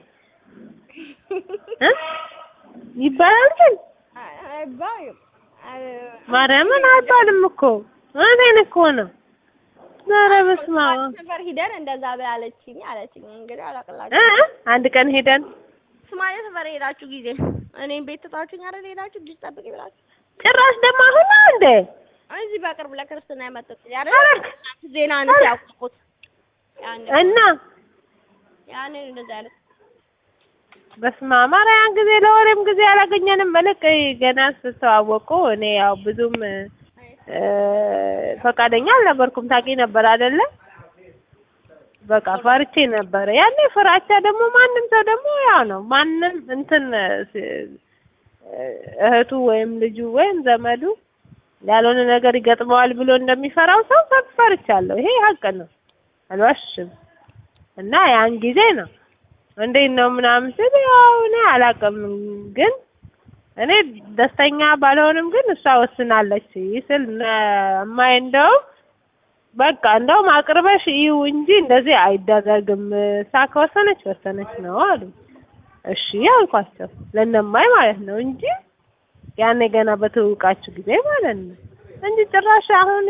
እ ይባላል ግን አይባልም። ማርያምን አይባልም እኮ እውነቴን እኮ ነው። ኧረ በስመ አብ ሰፈር ሂደን እንደዛ ብላለችኝ አለችኝ። እንግዲህ እ አላቅላችሁ አንድ ቀን ሄደን ሶማሌ ሰፈር ሄዳችሁ ጊዜ እኔም ቤት ትታችሁኝ አይደል ሄዳችሁ ልጅ ጠብቂ ብላችሁ ጭራሽ ደግሞ አሁን ነው እንዴ? እዚህ በቅርብ ለክርስትና የመጡት ኧረ አይደል ዜና አንቺ ያውቁት ያን እና ያንን እንደዛ ያለ በስመ አብ ኧረ ያን ጊዜ ለወሬም ጊዜ አላገኘንም። መልክ ገና ስትተዋወቁ እኔ ያው ብዙም እ ፈቃደኛ አልነበርኩም። ታውቂ ነበር አይደለ? በቃ ፈርቼ ነበረ ያኔ። ፍራቻ ደግሞ ማንም ሰው ደግሞ ያው ነው። ማንም እንትን ስ- እህቱ ወይም ልጁ ወይም ዘመዱ ያልሆነ ነገር ይገጥመዋል ብሎ እንደሚፈራው ሰው ፈርቻለሁ። ይሄ ሀቅ ነው፣ አልዋሽም። እና ያን ጊዜ ነው እንዴት ነው ምናምን ስል ያው እኔ አላውቅም፣ ግን እኔ ደስተኛ ባልሆንም ግን እሷ ወስናለች ስል እማዬ እንደውም በቃ እንደውም አቅርበሽ ይው እንጂ እንደዚህ አይደረግም፣ እሷ ከወሰነች ወሰነች ነው አሉ። እሺ አልኳቸው ለእነማይ ማለት ነው እንጂ ያኔ ገና በትውቃችሁ ጊዜ ማለት ነው እንጂ ጭራሽ አሁን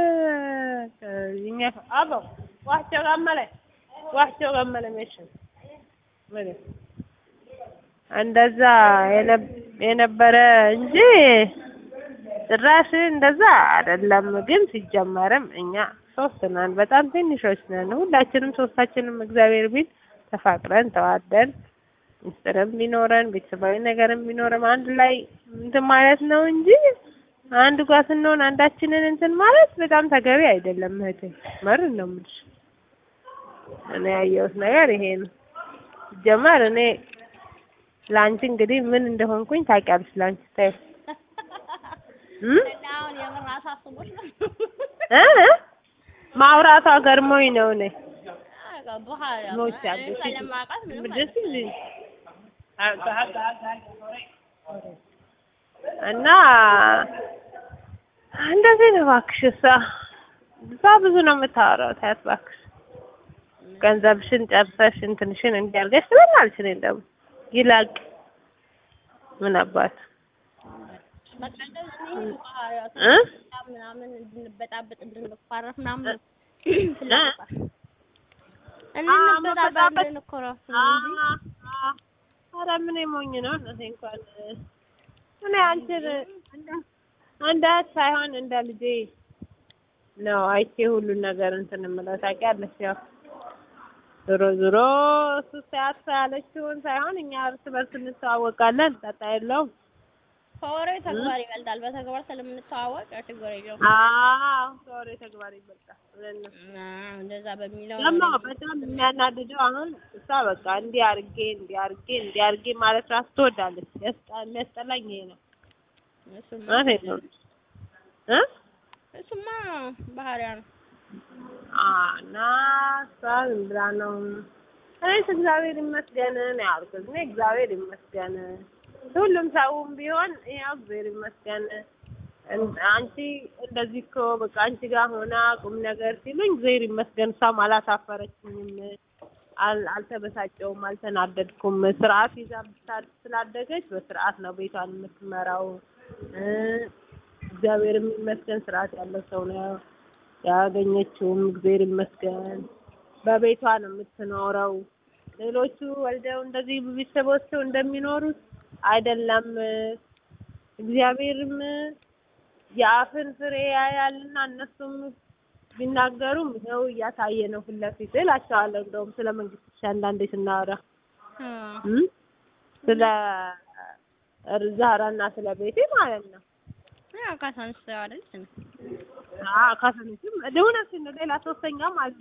እኛ አበው ዋቸው ገመለ ዋቸው ገመለ መሽን ምን እንደዛ የነበረ እንጂ ጭራሽ እንደዛ አይደለም። ግን ሲጀመርም እኛ ሶስት ነን፣ በጣም ትንሾች ነን። ሁላችንም ሶስታችንም እግዚአብሔር ቢል ተፋቅረን ተዋደን ምስጢርም ቢኖረን ቤተሰባዊ ነገርም ቢኖርም አንድ ላይ እንትን ማለት ነው እንጂ አንድ ጋር ስንሆን አንዳችንን እንትን ማለት በጣም ተገቢ አይደለም። እህቴ መርን ነው የምልሽ እኔ ያየሁት ነገር ይሄ ነው። ጀመር እኔ ለአንቺ እንግዲህ ምን እንደሆንኩኝ ታውቂያለሽ። ለአንቺ ታይ እም እና አሁን የምር አሳስቦሽ ነው እ ማውራቷ ገርሞኝ ነው እኔ በኋላ ሞች አሉ ስለማውቃት ምንም ደስ ይል እና እንደዚህ ነው እባክሽ። እሷ እሷ ብዙ ነው የምታወራው። ታያት እባክሽ ገንዘብሽን ጨርሰሽ እንትንሽን እንዲያርገሽ ትበላለች። እኔ ደግሞ ይላቅ ምን አባት በቃ እንደዚህ ባህሪያቱ እ ምናምን እንድንበጣበጥ እንድንኳረፍ ምናምን ፍላጎቷ እንድንበጣበጥ እንድንኮረፍ ነው እንጂ ኧረ ምን ሞኝ ነው እነቴ እንኳን እኔ አንቺን እንደ እህት ሳይሆን እንደ ልጄ ነው አይቼ ሁሉን ነገር እንትን የምለው ታውቂያለሽ። ያው ዞሮ ዞሮ እሱ ሲያት ያለችውን ሳይሆን እኛ እርስ በርስ እንተዋወቃለን። ጣጣ የለውም። ከወሬ ተግባር ይበልጣል። በተግባር ስለምንተዋወቅ ያው ችግር የለውም። አዎ ከወሬ ተግባር ይበልጣል ብለን ነው አዎ እንደዛ በሚለው ደግሞ ነው በጣም የሚያናድደው አሁን እሷ በቃ እንዲህ አድርጌ እንዲህ አድርጌ እንዲህ አድርጌ ማለት ራሱ ትወዳለች። ያስጠ- የሚያስጠላኝ ይሄ ነው እሱማ ማለት ነው እ እሱማ ባህሪያ ነው። አዎ እና እሷ ዝም ብላ ነው እኔስ እግዚአብሔር ይመስገን ነው ያልኩት። እኔ እግዚአብሔር ይመስገን ሁሉም ሰውም ቢሆን ያው እግዚአብሔር ይመስገን እን- አንቺ እንደዚህ እኮ በቃ አንቺ ጋር ሆና ቁም ነገር ሲሉኝ እግዚአብሔር ይመስገን እሷም አላሳፈረችኝም፣ አል- አልተበሳጨውም፣ አልተናደድኩም። ስርዓት ይዛ ብታ- ስላደገች በስርዓት ነው ቤቷን የምትመራው። እ እግዚአብሔር ይመስገን ስርዓት ያለው ሰው ነው ያገኘችውም። እግዚአብሔር ይመስገን በቤቷ ነው የምትኖረው። ሌሎቹ ወልደው እንደዚህ ቤተሰቦቸው እንደሚኖሩት አይደለም። እግዚአብሔርም የአፍን ፍሬ ያያልና እነሱም ቢናገሩም ይኸው እያሳየ ነው ፊት ለፊት እላቸዋለሁ። እንደውም ስለ መንግስት አንዳንዴ ስናወራ አዎ እም ስለ ዛራና ስለ ቤቴ ማለት ነው። ያው ካሳንስ አይደል ስም አዎ ካሰነችም እውነትሽን ነው። ሌላ ሶስተኛም አለ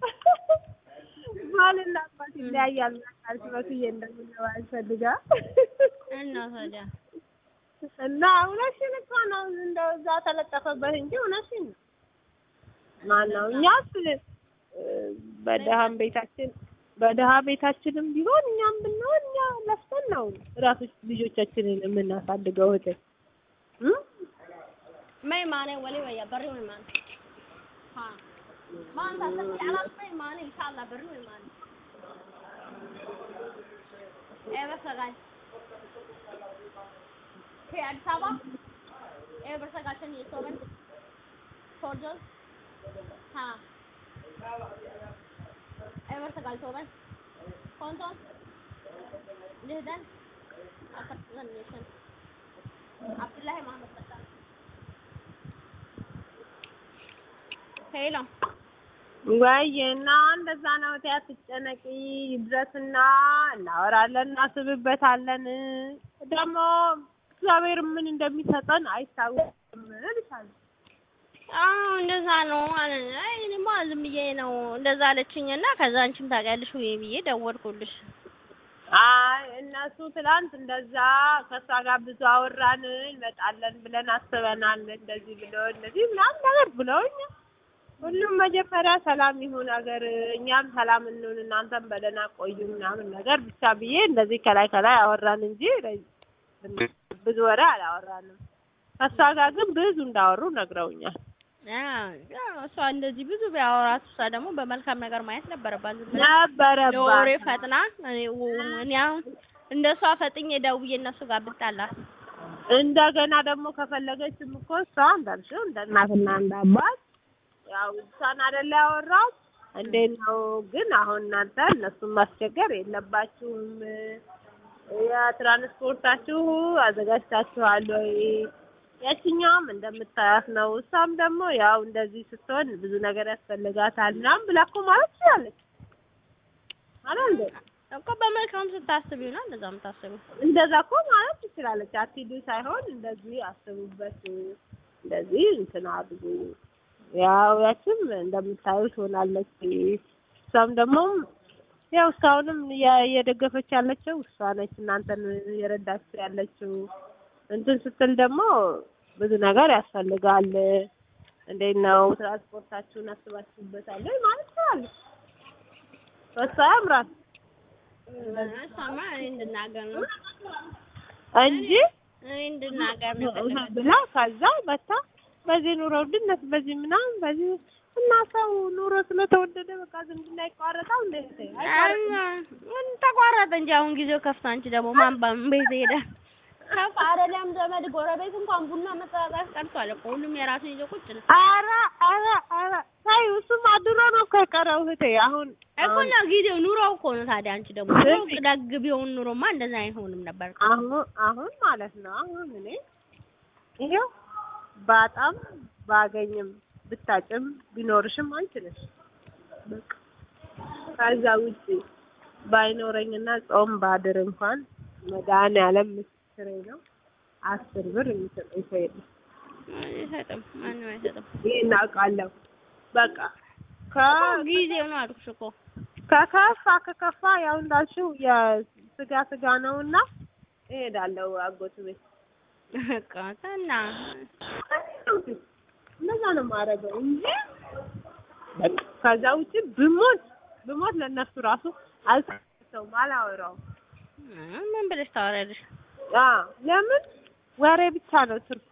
ባልና አባት ይለያያል። ካልሽ በክዬ እንደምንለው አልፈልጋ እና ታዲያ እና እውነትሽን እኮ ነው። እንደው እዛ ተለጠፈበት እንጂ እውነትሽን ነው። ማነው እኛስ እ በደሃም ቤታችን በደሃ ቤታችንም ቢሆን እኛም ብንሆን እኛ ለፍተን ነው ራሶች ልጆቻችንን የምናሳድገው እህቴ እ may maane wali waya bari way maane ha maanta sabti alaab may maane insha allah bari way maane eeba sagaal kee addis ababa eeba sagaashan iyo toban forjol ha eeba sagaal toban konton lixdan afartan iyo shan cabdullaahi maxamed fataan ሄሎ ወይ እና እንደዛ ነው። እቴ አትጨነቂ፣ ይድረስና እናወራለን፣ እናስብበታለን። ደግሞ እግዚአብሔር ምን እንደሚሰጠን አይታወቅም እልሻለሁ። አዎ እንደዛ ነው ማለት ነው። አይ እኔማ ዝም ብዬ ነው እንደዛ አለችኝና ከዛ አንቺም ታውቂያለሽ ወይ ብዬ ደወልኩልሽ። አይ እነሱ ትላንት እንደዛ ከእሷ ጋር ብዙ አወራን፣ እንመጣለን ብለን አስበናል፣ እንደዚህ ብሎ እንደዚህ ምናምን ነገር ብለውኝ ሁሉም መጀመሪያ ሰላም ይሁን ሀገር፣ እኛም ሰላም እንሁን፣ እናንተም በደህና ቆዩ ምናምን ነገር ብቻ ብዬ እንደዚህ ከላይ ከላይ አወራን እንጂ ብዙ ወሬ አላወራንም። ከእሷ ጋር ግን ብዙ እንዳወሩ ነግረውኛል። አዎ ያው እሷ እንደዚህ ብዙ ቢያወራት እሷ ደግሞ በመልካም ነገር ማየት ነበረባት። ዝም ብላ ነበረባት ለወሬ ፈጥና እኔ እኔ አሁን እንደሷ ፈጥኜ ደውዬ እነሱ ጋር ብጣላት እንደገና ደግሞ ከፈለገችም እኮ እሷ እንዳልሽው እንደ እናትና እንደ አባት ያው እሷን አይደለ ያወራው እንዴት ነው ግን አሁን እናንተ እነሱን ማስቸገር የለባችሁም። የትራንስፖርታችሁ አዘጋጅታችኋል ወይ? ያችኛውም እንደምታያት ነው። እሷም ደግሞ ያው እንደዚህ ስትሆን ብዙ ነገር ያስፈልጋታል ምናምን ብላ እኮ ማለት ትችላለች አይደል እንዴ? እኮ በመልካም ስታስብ ይሆናል እንደዛ የምታስቢው። እንደዛ እኮ ማለት ትችላለች። አትሂዱ ሳይሆን እንደዚህ አስቡበት፣ እንደዚህ እንትን አድርጉ። ያው ያችም እንደምታዩት ሆናለች። እሷም ደግሞ ያው እስካሁንም እያ- እየደገፈች ያለችው እሷ ነች። እናንተን የረዳችሁ ያለችው እንትን ስትል ደግሞ ብዙ ነገር ያስፈልጋል። እንዴት ነው ትራንስፖርታችሁን አስባችሁበታል ወይ ማለት ይችላል። እሷ ያምራል እሷማ እኔ እንድናገር ነው እንጂ እኔ እንድናገር ነው የፈለገችው። ብላ ከዛ መታ በዚህ ኑሮ ውድነት በዚህ ምናምን በዚህ እና ሰው ኑሮ ስለተወደደ በቃ ዝምድና ይቋረጣል እንዴ? ምን ተቋረጠ እንጂ አሁን ጊዜው ከፍቶ አንቺ ደግሞ ማን ባም ቤት ሄደ ከፍ አይደለም ዘመድ ጎረቤት እንኳን ቡና መጠጣት ቀርቷል እኮ ሁሉም የራሱን ይዞ ቁጭ ነው ኧረ ኧረ ኧረ ሳይ እሱም አድሮ ነው እኮ የቀረው እህቴ። አሁን እኮ ነው ጊዜው ኑሮው እኮ ነው ታዲያ አንቺ ደግሞ ኑሮው ደግ ቢሆን ኑሮማ እንደዛ አይሆንም ነበር አሁን አሁን ማለት ነው አሁን እኔ ይሄው በጣም ባገኝም ብታጭም ቢኖርሽም አንቺ ነሽ በቃ ከዛ ውጪ ባይኖረኝና ጾም ባድር እንኳን መድኃኒዓለም ምስክሬ ነው አስር ብር የሚሰጠኝ ሰው የለም። አይሰጥም ማንም አይሰጥም ይሄን አውቃለሁ። በቃ ከ ጊዜው ነው አልኩሽ እኮ ከከፋ ከከፋ ያው እንዳልሽው የስጋ ስጋ ነውና እሄዳለሁ አጎቱ ቤት በቃ እና እንደዛ ነው የማደርገው እንጂ በቃ ከዛ ውጭ ብሞት ብሞት ለእነሱ ራሱ አልሰውም አላወራውም። ምን ብለሽ ታወሪያለሽ? አዎ ለምን ወሬ ብቻ ነው ትርፉ።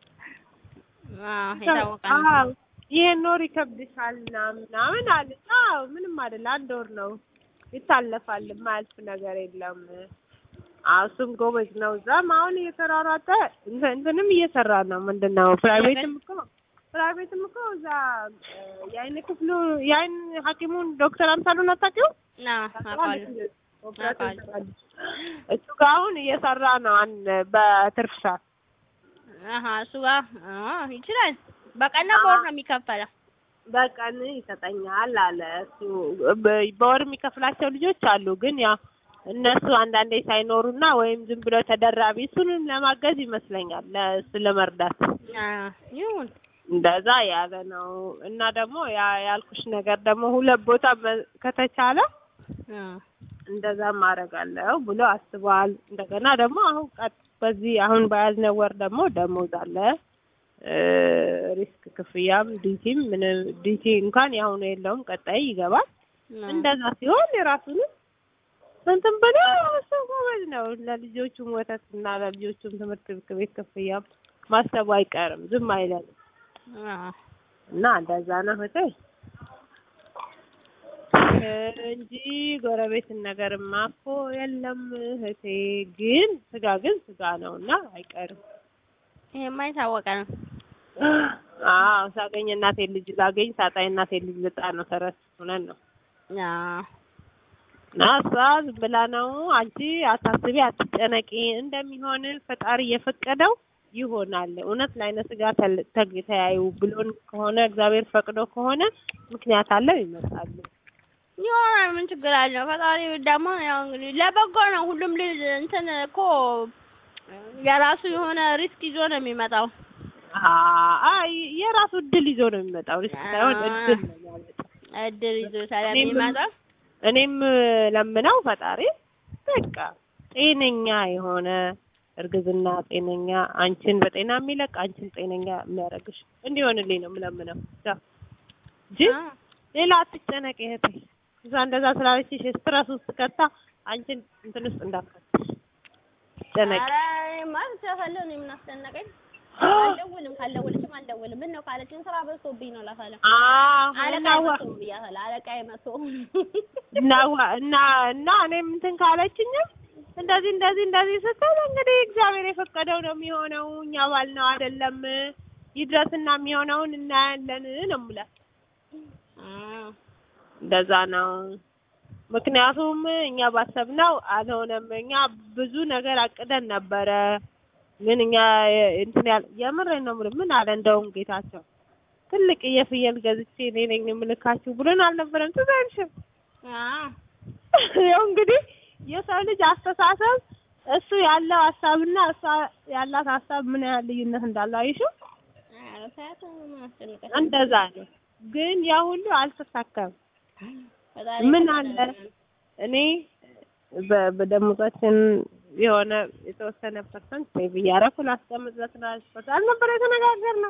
አዎ የታወቀ ነው። አዎ ይሄን ኖር ይከብድሻል ምናምን ምናምን አለ። አዎ ምንም አይደል፣ አንድ ወር ነው ይታለፋል፣ የማያልፍ ነገር የለም። አዎ እሱም ጎበዝ ነው። እዛም አሁን እየተሯሯጠ እንትን- እንትንም እየሰራ ነው። ምንድን ነው ፕራይቬትም እኮ ፕራይቬትም እኮ እዛ እ፣ የአይን ክፍሉ የአይን ሐኪሙን ዶክተር አምሳሉን አታውቂውም? አዎ አውቃለሁ። ኦፕሬሽን ይሰራል። እሱ ጋር አሁን እየሰራ ነው አን በትርፍ ሰዓት አሀ እሱ ጋር አዎ ይችላል። በቀን ነው በወር ነው የሚከፈለው? በቀን ይሰጠኛል አለ እሱ። በ- በወር የሚከፍላቸው ልጆች አሉ፣ ግን ያው እነሱ አንዳንዴ ሳይኖሩና ወይም ዝም ብሎ ተደራቢ እሱንም ለማገዝ ይመስለኛል ለእሱ ለመርዳት አዎ ይሁን። እንደዛ ያለ ነው። እና ደግሞ ያ ያልኩሽ ነገር ደግሞ ሁለት ቦታ መ- ከተቻለ አዎ እንደዛ ማድረጋለሁ ብሎ አስቧል። እንደገና ደግሞ አሁን ቀጥ በዚህ አሁን በያዝነው ወር ደግሞ ደሞዝ አለ እ፣ ሪስክ ክፍያም ዲቲም ምን ዲቲ እንኳን የአሁኑ የለውም፣ ቀጣይ ይገባል። እንደዛ ሲሆን የራሱንም እንትን ብሎ እሱ ጎበዝ ነው። ለልጆቹም ወተት እና ለልጆቹም ትምህርት ቤት ክፍያም ማሰቡ አይቀርም፣ ዝም አይለንም አዎ እና እንደዛ ነው እህቴ እንጂ ጎረቤትን ነገርማ እኮ የለም እህቴ። ግን ስጋ ግን ስጋ ነው እና አይቀርም። ይሄማ የታወቀ ነው። አዎ ሳገኝ እናቴን ልጅ ላገኝ ሳጣ እናቴን ልጅ ልጣ ነው ተረት ሆነን ነው አዎ እና እሷ ዝም ብላ ነው አንቺ አታስቢ፣ አትጨነቂ እንደሚሆን ፈጣሪ የፈቀደው ይሆናል። እውነት ለዓይነ ስጋ ተል- ተግ- ተያዩ ብሎን ከሆነ እግዚአብሔር ፈቅዶ ከሆነ ምክንያት አለው ይመጣሉ። ይሆናል። ምን ችግር አለው? ፈጣሪ ደግሞ ያው እንግዲህ ለበጎ ነው። ሁሉም ልጅ እንትን እኮ የራሱ የሆነ ሪስክ ይዞ ነው የሚመጣው። አይ የራሱ እድል ይዞ ነው የሚመጣው። ሪስክ ሳይሆን እድል ነው የሚያመጣው። እድል ይዞ ስለሚመጣ እኔም ለምነው ፈጣሪ በቃ ጤነኛ የሆነ እርግዝና ጤነኛ አንቺን በጤና የሚለቅ አንቺን ጤነኛ የሚያደርግሽ እንዲሆንልኝ ነው የምለምነው። ያው እንጂ አዎ ሌላ አትጨነቂ እህቴ። እዛ እንደዛ ስላለችሽ ስትረስ ውስጥ ከታ አንቺን እንትን ውስጥ እንዳትከትሽ ጨነቂ። ኧረ እኔማ ተፈለው ነው የምናስጨነቀኝ። አልደውልም ካልደወለችም አልደውልም። ምን ነው ካለችን ስራ በዝቶብኝ ነው እላታለሁ። አዎ አለቃ እናዋ መቶ ብያታለሁ። አለቃዬ መቶ እናዋ እና እና እኔም እንትን ካለችኝም እንደዚህ እንደዚህ እንደዚህ ስትል እንግዲህ እግዚአብሔር የፈቀደው ነው የሚሆነው፣ እኛ ባልነው አይደለም። ይድረስና የሚሆነውን እናያለን ነው የምላት። አዎ እንደዛ ነው። ምክንያቱም እኛ ባሰብነው አልሆነም። እኛ ብዙ ነገር አቅደን ነበረ፣ ግን እኛ የ- እንትን ያል የምሬን ነው የምልህ። ምን አለ እንደውም ጌታቸው ትልቅ የፍየል ገዝቼ እኔ ነኝ የምልካችሁ ብሎን አልነበረም? ትዝ አይልሽም? አዎ ያው እንግዲህ የሰው ልጅ አስተሳሰብ እሱ ያለው ሀሳብና እሷ ያላት ሀሳብ ምን ያህል ልዩነት እንዳለው አይሽው? ኧረ ተያት ምን አስጨነቀሽ? እንደዛ ነው። ግን ያ ሁሉ አልተሳካም። ፈጣሪ ምን ፈቀደ አለ? እኔ በ- በደሞዛችን የሆነ የተወሰነ ፐርሰንት ሴቭ እያደረኩ ላስቀምጥ ለትራንስፖርት አልነበረ የተነጋገርነው።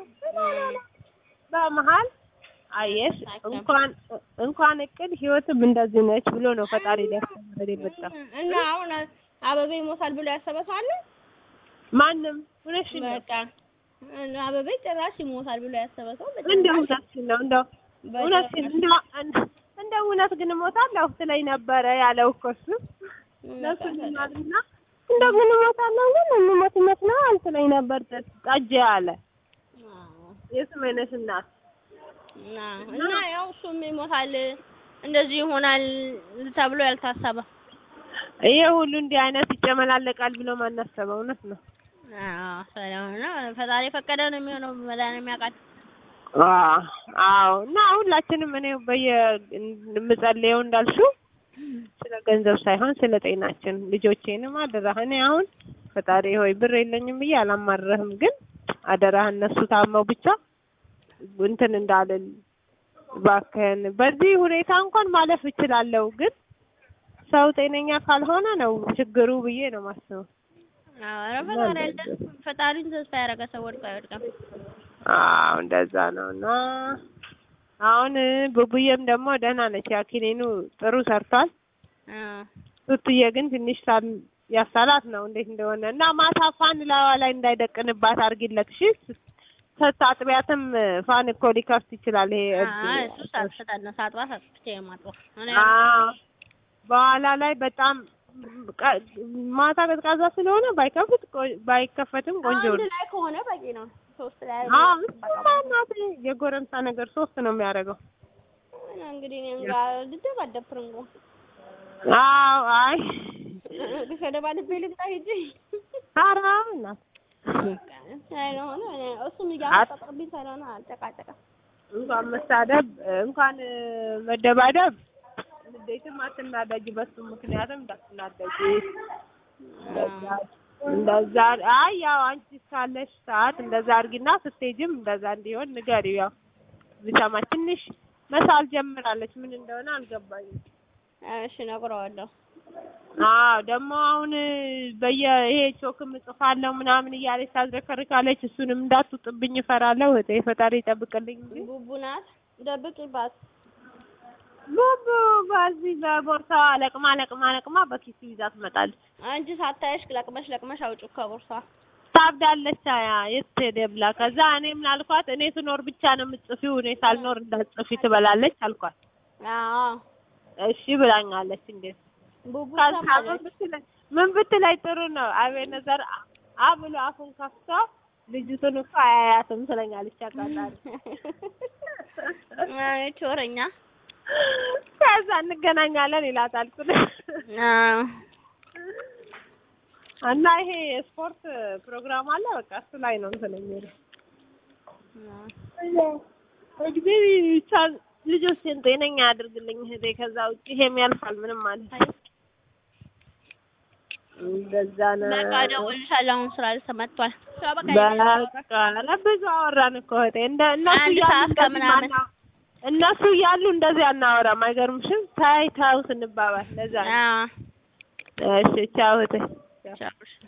በመሀል አየሽ እንኳን እንኳን እቅድ ህይወትም እንደዚህ ነች ብሎ ነው ፈጣሪ ሊያስተምረን የመጣው። እና አሁን አበቤ ይሞታል ብሎ ያሰበ ሰው አለ? ማንም እውነትሽን ነው በቃ እና አበቤ ጭራሽ ይሞታል ብሎ ያሰበ ሰው በጭራሽ እንደው እውነትሽን ነው እንደው እውነትሽን በጭራሽ እንደው እንደው እውነት ግን እሞታለሁ ትለኝ ነበረ ያለው እኮ እሱ ለሱ ልማልና እንደው ግን እሞታለሁ ግን የምሞት ይመስለዋል ትለኝ ነበር ጠጄ አለ አዎ። የስሜነሽ እናት እና እና ያው እሱም ይሞታል እንደዚህ ይሆናል ተብሎ ያልታሰበ ይሄ ሁሉ እንዲህ አይነት ይጨመላለቃል ብሎ ማናሰበው እውነት ነው። አዎ ስለሆነ ፈጣሪ የፈቀደ ነው የሚሆነው መድኃኒዓለም ያውቃል አዎ አዎ። እና ሁላችንም እኔ በየ የምጸልየው እንዳልሽው ስለ ገንዘብ ሳይሆን ስለ ጤናችን ልጆቼንም አደራህ። እኔ አሁን ፈጣሪ ሆይ ብር የለኝም ብዬ አላማረህም፣ ግን አደራህ እነሱ ታመው ብቻ እንትን እንዳልል እባክህን። በዚህ ሁኔታ እንኳን ማለፍ እችላለሁ፣ ግን ሰው ጤነኛ ካልሆነ ነው ችግሩ ብዬ ነው ማስበው። አዎ ኧረ ፈጣሪ አለ ፈጣሪን ተስፋ ያደረገ ሰው ወድቆ አይወድቅም አዎ እንደዛ ነው። እና አሁን ቡቡዬም ደግሞ ደህና ነች። ያ ኪኒኑ ጥሩ ሰርቷል። አዎ ቱቱዬ ግን ትንሽ ሳም- ያሳላት ነው እንዴት እንደሆነ እና ማታ ፋን ላዋ ላይ እንዳይደቅንባት አድርጊለት። እሺ ስታጥቢያትም ፋን እኮ ሊከፍት ይችላል። ይሄ እብድ- አዎ እሱ ሳትፈጣን ነው ሳጥባ ሳጥቼ የማጥበው እኔ አዎ በኋላ ላይ በጣም ቀ- ማታ ቀዝቃዛ ስለሆነ ባይከፍት ቆ- ባይከፈትም ቆንጆ አንድ ነው። ላይ ከሆነ በቂ ነው ሶስት ላይ አዎ እሱማ እናቴ የጎረምሳ ነገር ሶስት ነው የሚያደርገው። እና እንግዲህ እኔም ጋር ልደባደብ ትርንጎ አዎ አይ ተደባድቤ ልግጣ ሂጂ ኧረ እናት ስለሆነ እኔ እሱም እያመጣጠብኝ ስለሆነ አልጨቃጨቅም እንኳን መሳደብ እንኳን መደባደብ ንዴትም አትናደጅ። በሱ ምክንያትም እንዳትናደጅ እንደዛ አይ ያው አንቺ እስካለሽ ሰዓት እንደዛ አድርጊና ስትሄጂም እንደዛ እንዲሆን ንገሪው። ያው ብሰማ ትንሽ መሳል ጀምራለች። ምን እንደሆነ አልገባኝም። እሺ እነግረዋለሁ አዎ ደግሞ አሁን በየ ይሄ ቾክም እጽፋለሁ ምናምን እያለች ታዝረከርካለች። እሱንም እንዳትውጥብኝ እፈራለሁ። እህቴ ፈጣሪ ይጠብቅልኝ እንጂ ቡቡ ናት ደብቂባት ቡቡ በዚህ በቦርሳዋ ለቅማ ለቅማ ለቅማ በኪሱ ይዛ ትመጣለች። አንቺ ሳታይሽ ለቅመሽ ለቅመሽ አውጪው ከቦርሳ ታብዳለች። አያ የት ሄደ ብላ ከዛ እኔ ምን አልኳት፣ እኔ ስኖር ብቻ ነው የምትጽፊው፣ እኔ ሳልኖር እንዳትጽፊ ትበላለች አልኳት። አዎ እሺ ብላኛለች። እንዴት ቡቡ ከዛ ምን ሰማለች ብትለኝ ምን ብትለኝ ጥሩ ነው አቤነዘር አ ብሎ አፉን ከፍቶ ልጅቱን እኮ አያያትም ትለኛለች። አቃጣሪ አይ ቾረኛ ከዛ እንገናኛለን ይላታል። አዎ እና ይሄ የስፖርት ፕሮግራም አለ። በቃ እሱ ላይ ነው እንትን የሚለው እድሜ ብቻ ልጆችን ጤነኛ ያድርግልኝ እህቴ። ከዛ ውጭ ይሄም ያልፋል ምንም ማለት ነው። እንደዛ ነው። በቃ እደውልልሻለሁ አሁን ስራ ተመቷል ስራ በቃ በቃ ለብዙ አወራን እኮ እህቴ። እንደ እነሱ አንድ እያሉ ሰዓት እንደዚህ ከምናምን። ማና- እነሱ እያሉ እንደዚህ አናወራም። አይገርምሽም? ታይ ታው ስንባባል ለዛ ነው። አዎ እሺ ቻው እህቴ። ቻው